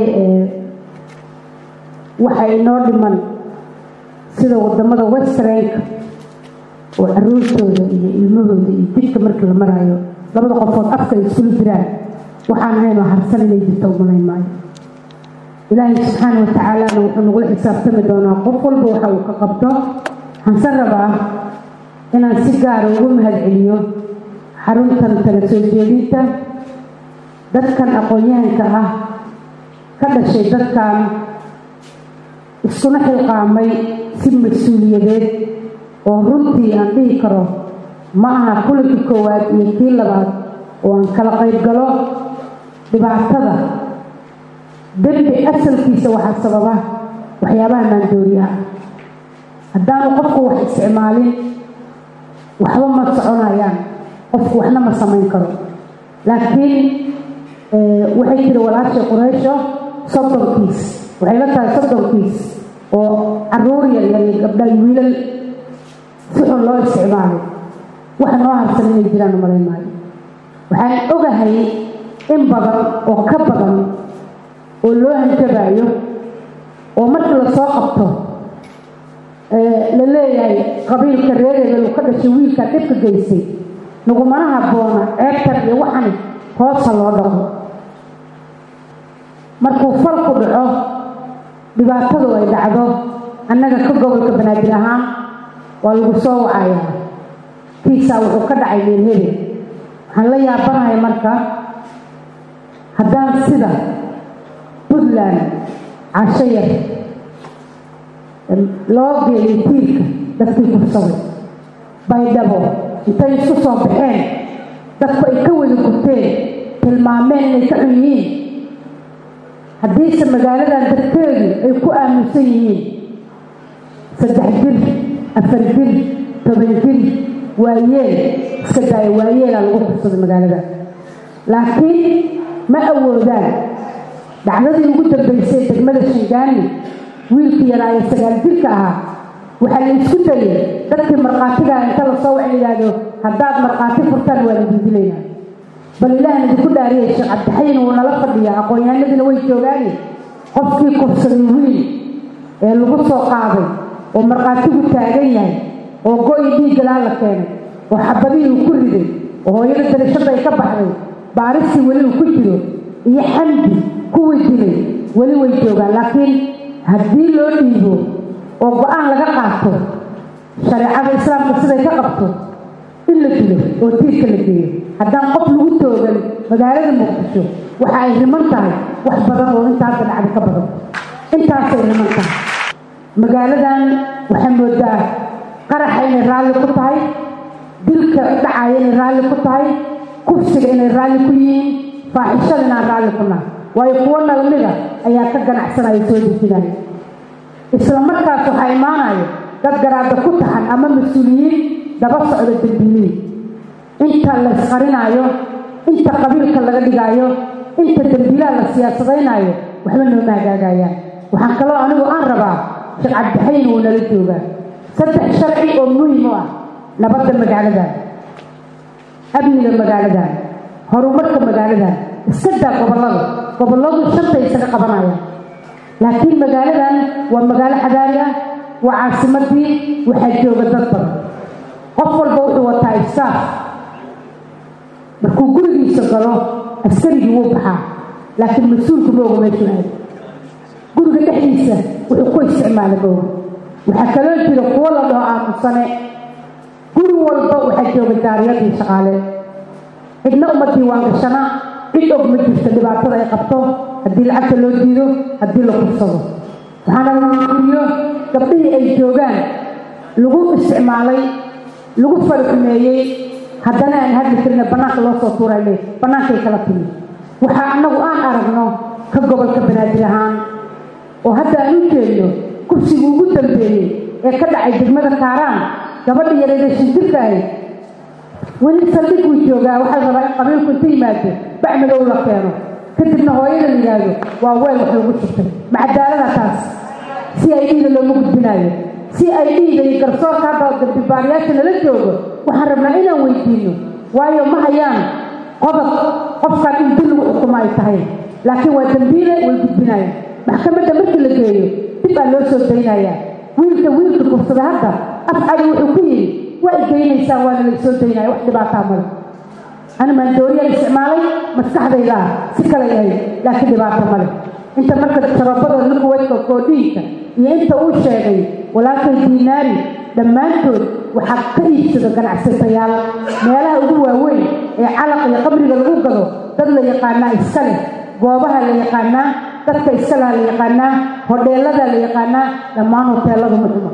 waxa inoo dhiman sida wadamada westranka oo caruurtooda iyo ilmahooda iyo jidka markii la maraayo labada qofood afka ay iskula jiraan waxaan ahaynoo harsan inay jirto umalayn maayo ilaahay subxaana wa tacaalana wuxuu nagula xisaabtami doonaa qof walba waxa uu ka qabto waxaan se rabaa inaan si gaara ugu mahad celiyo xaruntan tala soo jeedinta dadkan aqoon-yahanka ah ka dhashay dadkan iskuna xilqaamay si mas-uuliyadeed oo runtii aan dhihi karo ma aha kulankii koowaad iyo kii labaad oo aan kala qayb galo dhibaatada dembi asalkiisa waxaa sababa waxyaabaha maandooriyaha haddaanu qofku wax isticmaalin waxba ma soconayaan qofku waxna ma samayn karo laakiin waxay tiri walaashay quraysho soddonkiis waxay la tahay soddonkiis oo caruur yar yar iyo gabdha iyo wiilal si xun loo isticmaalay waxa noo harsan inay jiraan umalayn maayo waxaan ogahay in badan oo ka badan oo loo hanjabaayo oo markii lasoo qabto la leeyahay qabiilka reereeda lu ka dhashay wiilkaa dhibka geystay nagumana habboona ceebtan iyo waxani hoosa loo dhaqo markuu falku dhaco dhibaatadu ay dhacdo annaga ka gobolka banaadir ahaan waa lagu soo wacayaa kiisaa wuxuu ka dhacay meelhebe waxaan la yaabanahay marka haddaan sida puntland casho yar loo geeyay tiirka dadkii kursaday baydhabo intay isku soo baxeen dadku ay ka wada gurteen tilmaameen inay ka xun yihiin haddiise magaaladan dadkeedu ay ku aaminsan yihiin saddex jir afar jir toban jir waayeel iska daaya waayeelaa lagu kursaday magaalada laakiin ma awoodaan dhacdadii ugu dambaysay degmada shangaani wiilkii yaraa ee sagaal jirka ahaa waxaa la isku dayay dadkii markhaatigaa inta lasoo waxa yidhaahdo haddaad markhaati furtaan waa la dildilaynaa bal ilaahan idinku dhaariyay sheekh cabdixayin wuu nala fadhiyaa aqoon-yahanadiina way joogaani qofkii kufsaday wiil ee lagu soo qaaday oo markhaatigu taagan yahay oo go-i dhiiggalaa la keenay oo xabadihii uu ku riday oo hooyada darashada ay ka baxday baaristii weli uu ku jiro iyo xamdi kuwii dilay weli way joogaan laakiin haddii loo dhiibo oo go-aan laga qaato shareecada islaamka siday ka qabto in la dilo oo tiirka la geeyo haddaan qof lagu toogan magaalada muqdisho waxa ay riman tahay wax badan oo intaasa dhacda ka badan intaasay riman tahay magaaladan waxaa moodaa qaraxa inay raalli ku tahay dilka dhacaya inay raalli ku tahay kufsiga inay raalli ku yihiin faaxishada inaan raalli ku nahay waayo kuwo nalmida ayaa ka ganacsanaya soo dejinaya isla markaas waxaa imaanaya dad garaada ku taxan ama mas-uuliyiin daba socda dambiiliin inta la isqarinaayo inta qabiilka laga dhigaayo inta dambiilaha la siyaasadaynayo waxba nooma hagaagayaan waxaan kaloo anigu aan rabaa sheekh cabdixayin wuu nala joogaa saddex sharci oo muhim u ah nabadda magaaladan amniga magaaladan horumarka magaaladan iska daa gobollada gobolladu shanta isaga qabanayaan laakiin magaaladan waa magaalo xadaari ah waa caasimadii waxaa jooga dad badan qof walba wuxuu wataa ifsaaf markuu gurigiisa galo askarigii wuu baxaa laakiin mas-uulku ma oga meeshuu aad guriga dhexdiisa wuxuu ku isticmaala ma oga waxaa kaloo jira kuwo la dhaho aamusane guri walba waxaa jooga daariyadii shaqaale cidna uma diiwaan gashana cid og ma jirto dhibaatada ay qabto haddii lacagta loo diido haddii la kursado waxaana laiyo gabdhihii ay joogaan lagu isticmaalay lagu faraxumeeyey haddana aan hadli karina bannaanka loo soo tuuray le bannaankay kala timi waxaa annagu aan aragno ka gobolka banaadir ahaan oo hadda aan u jeedno kursigii ugu dambeeyey ee ka dhacay degmada kaaraan gabadha yareeda shindirka ahayd weli saldhig buu joogaa waxaa la rabaa in qabiilku inta yimaado bac madow la keeno kadibna hooyada la yidhaahdo waa weel wax lagu shubtay macadaalada taas si ay dhiida looma gudbinaayo si ay dhiida iyo garsoorka hadda dambibaarayaasha nala joogo waxaan rabnaa inaan weydiino waayo ma hayaan qodob qofkan in dil lagu xukumo ay tahay laakiin waa dambiile way gudbinayaan maxkamadda markii la geeyo dib baa loo soo daynayaa wiilka wiilka kursada hadda afcali wuxuu ku yidhi waa igeynaysaan waana laysoo daynaya wax dhibaataa male ani maandooriyaan isticmaalay maskaxdayda ah si kale yahay laakiin dhibaato male inta marka sharabadooda lukuwadka koodhiinka iyo inta uu sheegay walaalkay diinaari dhammaantood waxaa ka iibsado ganacsatayaal meelaha ugu waaweyn ee calaq iyo qabriga lagu gado dad la yaqaanaa iska leh goobaha la yaqaanaa dadka iska laha la yaqaanaa hodheelada la yaqaanaa dhammaan hoteeladu muxuma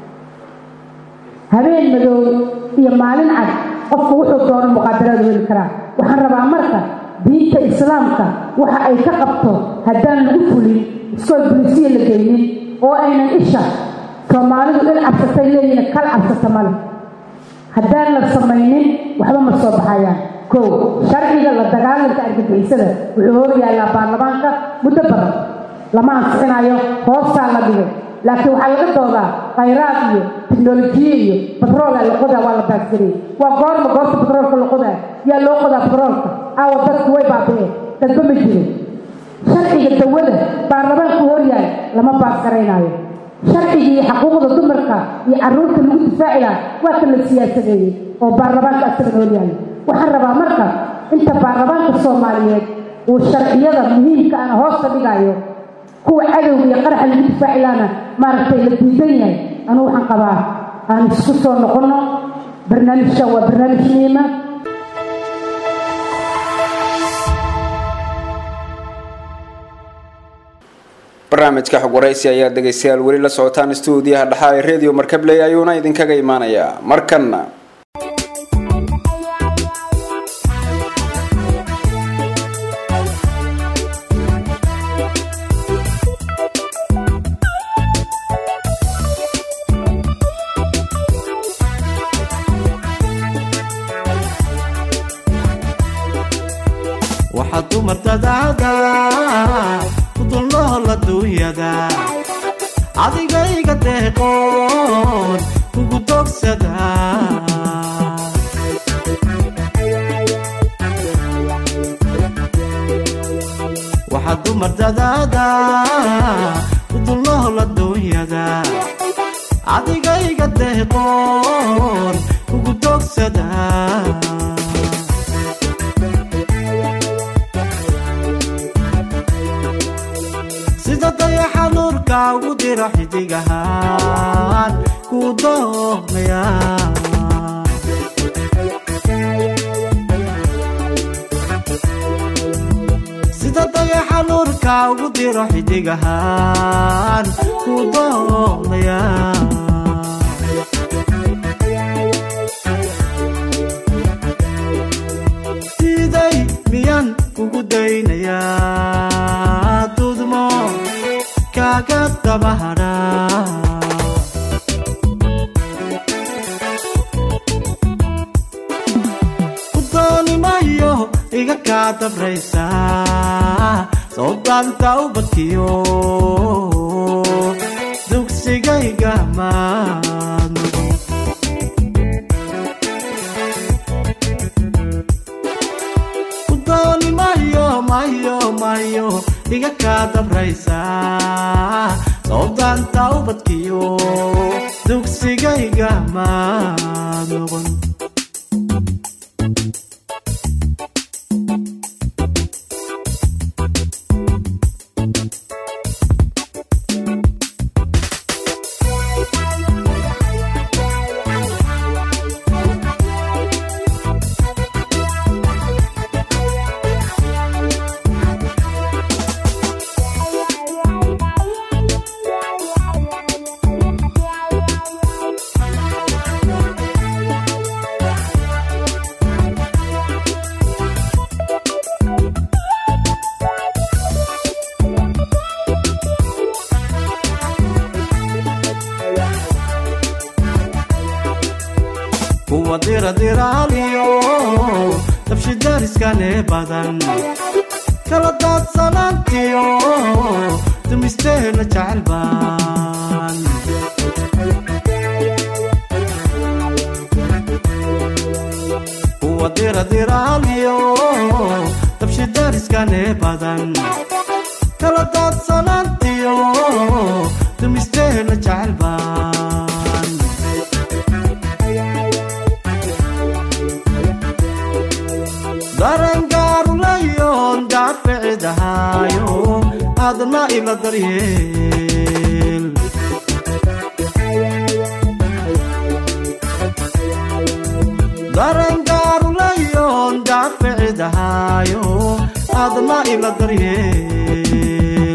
habeen madow iyo maalin cad qofku wuxuu doono muqaadaraadu heli karaa waxaan rabaa marka diinta islaamka waxa ay ka qabto haddaan lagu fulin iskool bulisiya la geynin oo aynan isha soomaalidu dhil cabsatay leeyihin kal cabsata male haddaan la samaynin waxba ma soo baxayaan kow sharciga la dagaalanka argagixisada wuxuu hor yaallaa baarlamaanka muddo badan lama ansixinayo hoostaa la dhigay laakiin waxaa laga doodaa khayraad iyo tiknolojiye iyo batroola la qodaa waa la baagsanayay waa goorma goorta batroolka la qodaa yaa loo qodaa batroolka aawa dadku way baabi'een dadba ma jiro sharciga dawada baarlamaanku horyaal lama baasgaraynaayo sharciga iyo xaquuqda dumarka iyo carruurta lagu difaaci lahaa waa kan la siyaasadeeyey oo baarlamaanka asagan horyaala waxaan rabaa marka inta baarlamaanka soomaaliyeed uu sharciyada muhiimka ana hoosta dhigayo kuwa cadowga iyo qaraxa lagu difaaci lahana maaragtay la diidan yahay anuu waxaan qabaa aan isku soo noqonno barnaamijkan waa barnaamij muhiima barnaamijka xog waraysi ayaa dhegaystayaal weli la socotaan stuudiyaha dhaxa ee radio markabley ayuuna idinkaga imaanayaa markanna waxaad dumartadaada ku dulnool adduunyada adigayga deeqoon kugu dogsada waxaad dumartadaada ku dulnool adduunyada adigayga deeqoon kugu dogsada sida dayaxa nuurka ugu dira xidigahaan kuu doonaya sida dayaxa nuurka ugu dira xidigahaan kuu doonaya siday miyaan kugu daynayaa dudmo kaaga dabahadha ku dooni mayo iga kaa dabraysa soo daanta ubadkiyo dugsigayga maadno ku dooni mayo mayo mayo iga kaa dabraysa soo daanta ubadkiyo dugsigayga maad noqon kuwa diradiraaliyo dabshidariskane badan kala daadsanaantiyo dumisteena jecel baan kuwa diradiraaliyo dabshidariskane badan kala daadsanaantiyo dumisteena jecel baan darangaarulayoon daaficidahayo aadna ila daryeel darangaarulayoon daaficidahayo aadna ila daryeel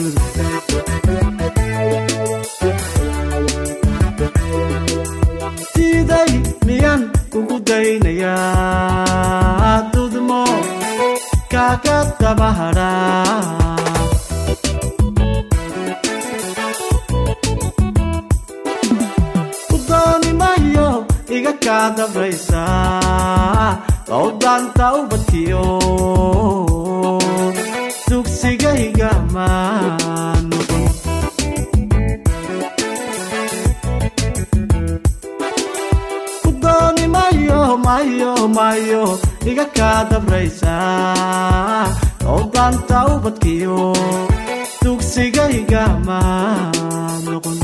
diiday miyaan kugu daynayaa dudmo kaaga dabahadhaa dooni mayo iga kaa dabraysaa lowdaanta ubadkiyo dugsigayga maa noqon ku dooni mayo mayo mayo iga kaa dabraysaa lowdaanta ubadkiyo dugsigayga maa noqon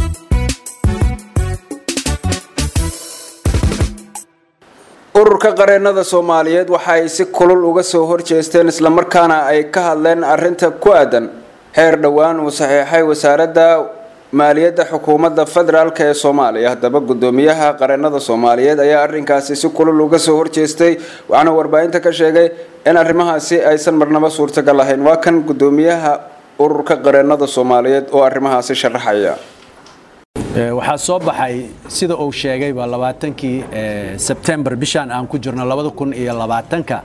ururka qareennada soomaaliyeed waxa ay si kulul uga soo horjeesteen islamarkaana ay ka hadleen arinta ku aadan xeer dhowaan uu saxiixay wasaaradda maaliyadda xukuumadda federaalk ee soomaaliya haddaba gudoomiyaha qareennada soomaaliyeed ayaa arinkaasi si kulul uga soo horjeestay waxaana warbaahinta ka sheegay in arrimahaasi aysan marnaba suurtagal ahayn waa kan gudoomiyaha ururka qareennada soomaaliyeed oo arrimahaasi sharaxaya waxaa soo baxay sida uu sheegayba labaatankii sebtembar bishaan aan ku jirno labada kun iyo labaatanka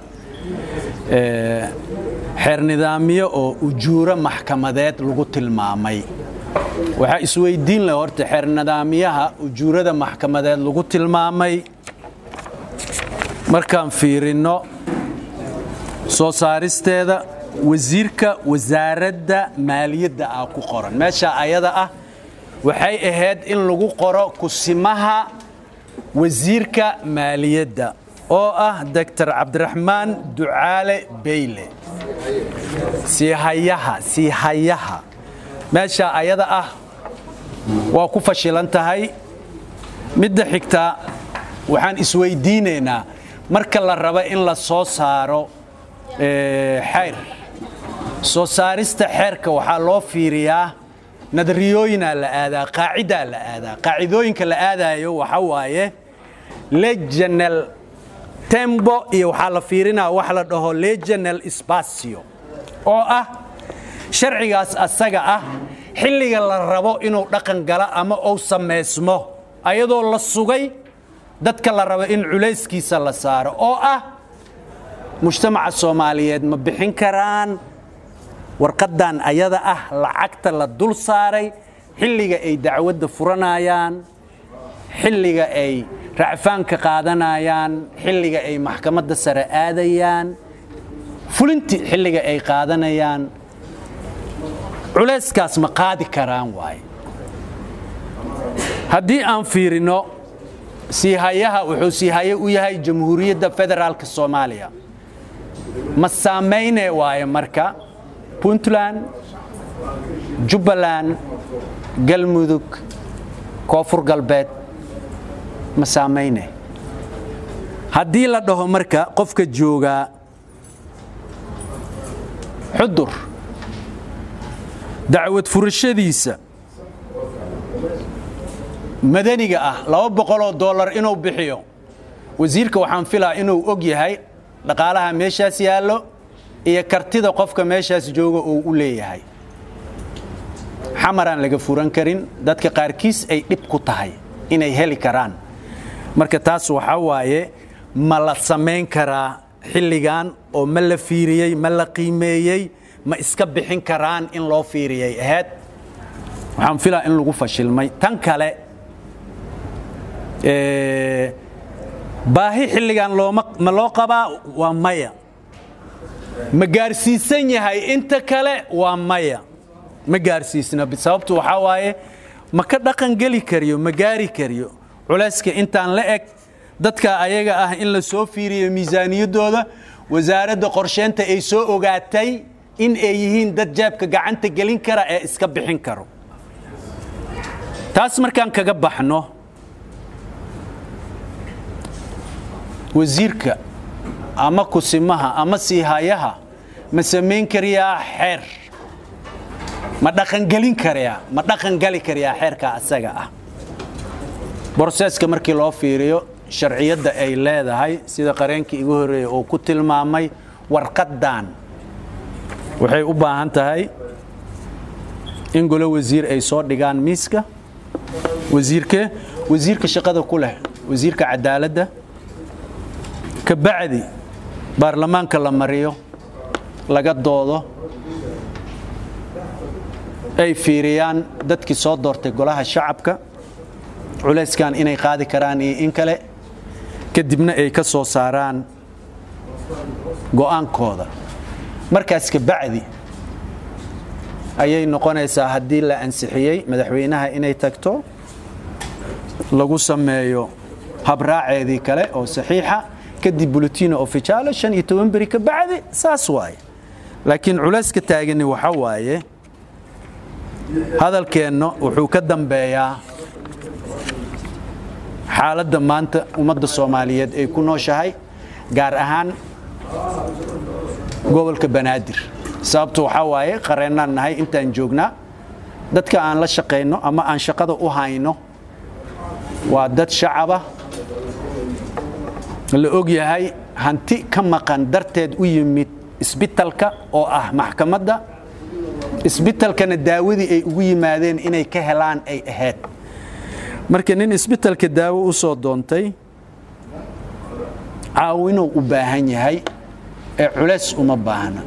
xeer nidaamyo oo ujuuro maxkamadeed lagu tilmaamay waxaa isweydiin leh horta xeer nidaamyaha ujuurada maxkamadeed lagu tilmaamay markaan fiirinno soo saaristeeda wasiirka wasaaradda maaliyadda ah ku qoran meesha ayada ah waxay ahayd in lagu qoro kusimaha wasiirka maaliyadda oo ah doctor cabdiraxmaan ducaale beyle siihayaha siihayaha meesha ayada ah waa ku fashilan tahay midda xigta waxaan isweydiinaynaa marka la rabo in la soo saaro xeer soo saarista xeerka waxaa loo fiiriyaa nadariyooyinaa la aadaa qaacidaa la aadaa qaacidooyinka la aadaayo waxa waaye leganal tembo iyo waxaa la fiirinaa wax la dhaho leganal spacio oo ah sharcigaas asaga ah xilliga la rabo inuu dhaqan galo ama uu samaysmo ayadoo la sugay dadka la rabo in culayskiisa la saaro oo ah mujtamaca soomaaliyeed ma bixin karaan warqaddan ayada ah lacagta la dul saaray xilliga ay dacwadda furanayaan xilliga ay racfaanka qaadanayaan xilliga ay maxkamadda sare aadayaan fulinti xilliga ay qaadanayaan culayskaas ma qaadi karaan waaye haddii aan fiirino siihayaha wuxuu siihaye u yahay jamhuuriyadda federaalka soomaaliya ma saamayne waaye marka puntland jubbaland galmudug koonfur galbeed ma saamayne haddii la dhaho marka qofka joogaa xudur dacwad furashadiisa madaniga ah laba boqoloo dollar inuu bixiyo wasiirka waxaan filaa inuu og yahay dhaqaalaha meeshaas yaallo iyo kartida qofka meeshaas jooga uu u leeyahay xamaraan laga furan karin dadka qaarkiis ay dhib ku tahay inay heli karaan marka taas waxaa waaye ma la samayn karaa xilligan oo ma la fiiriyey ma la qiimeeyey ma iska bixin karaan in loo fiiriyay ahayd waxaan filaa in lagu fashilmay tan kale baahi xilligan looma ma loo qabaa waa maya ma gaarsiisan yahay inta kale waa maya ma gaarsiisna sababtu waxaa waaye ma ka dhaqan geli kariyo ma gaari kariyo culayska intaan la eg dadka ayaga ah in la soo fiiriyo miisaaniyaddooda wasaaradda qorsheynta ay soo ogaatay in ay yihiin dad jaabka gacanta gelin kara ee iska bixin karo taas markaan kaga baxno wasiirka ama kusimaha ama siihayaha ma samayn karayaa xeer ma dhaqangelin karayaa ma dhaqangali karayaa xeerka asaga ah broseska markii loo fiiriyo sharciyadda ay leedahay sida qareenkii igu horreeyey uu ku tilmaamay warqaddan waxay u baahan tahay in golo wasiir ay soo dhigaan miiska wasiirke wasiirka shaqada ku leh wasiirka cadaaladda ka bacdi baarlamaanka la mariyo laga doodo ay fiiriyaan dadkii soo doortay golaha shacabka culayskan inay qaadi karaan iyo in kale kadibna ay ka soo saaraan go'aankooda markaas ka bacdi ayay noqonaysaa haddii la ansixiyey madaxweynaha inay tagto lagu sameeyo habraaceedii kale oo saxiixa kadib bulletino officialo shan iyo toban beri ka bacdi saas waaye laakiin culayska taagani waxa waaye hadalkeenna wuxuu ka dambeeyaa xaaladda maanta ummadda soomaaliyeed ay ku nooshahay gaar ahaan gobolka banaadir sababtu waxaa waaye qareennaan nahay intaan joognaa dadka aan la shaqayno ama aan shaqada u hayno waa dad shacaba la og yahay hanti ka maqan darteed u yimid isbitalka oo ah maxkamadda isbitalkana daawadii ay ugu yimaadeen inay ka helaan ay ahayd marka nin isbitalka daawo u soo doontay caawinuu u baahan yahay ee culays uma baahna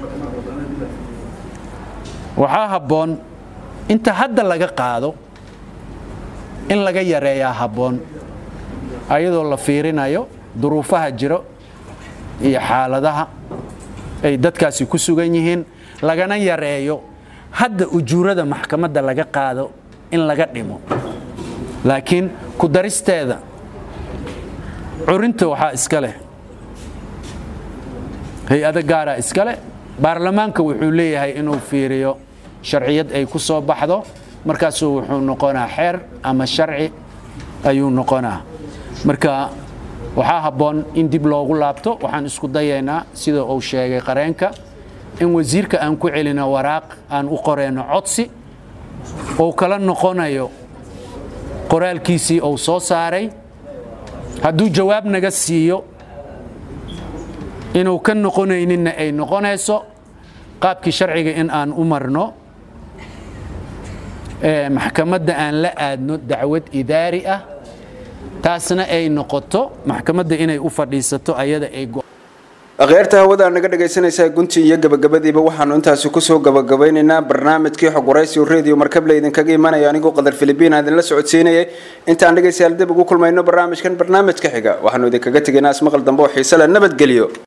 waxaa habboon inta hadda laga qaado in laga yareeyaa habboon ayadoo la fiirinayo duruufaha jiro iyo xaaladaha ay dadkaasi ku sugan yihiin lagana yareeyo hadda ujuurada maxkamadda laga qaado in laga dhimo laakiin ku daristeeda curinta waxaa iska leh hay-ado gaaraa iska leh baarlamaanka wuxuu leeyahay inuu fiiriyo sharciyad ay ku soo baxdo markaasuu wuxuu noqonaa xeer ama sharci ayuu noqonaa marka waxaa habboon in dib loogu laabto waxaan isku dayaynaa sida uu sheegay qareenka in wasiirka aan ku celino waraaq aan u qoreyno codsi uu kala noqonayo qoraalkiisii uu soo saaray hadduu jawaab naga siiyo inuu ka noqonayninna ay noqonayso qaabkii sharciga in aan u marno maxkamadda aan la aadno dacwad idaari ah taasna ay noqoto maxkamadda inay u fadhiisato ayada ay akhyaarta hawada naga dhagaysanaysaa guntii iyo gabagabadiiba waxaanu intaasi kusoo gabagabaynaynaa barnaamijkii xog waraysiyo radio markable idinkaga imanaya anigoo qadar filibiin aan idinla socodsiinayay intaan dhegaystayaal dib ugu kulmayno barnaamijkan barnaamijka xiga waxaanu idinkaga tegaynaa ismaqal dambe oo xiise leh nabadgelyo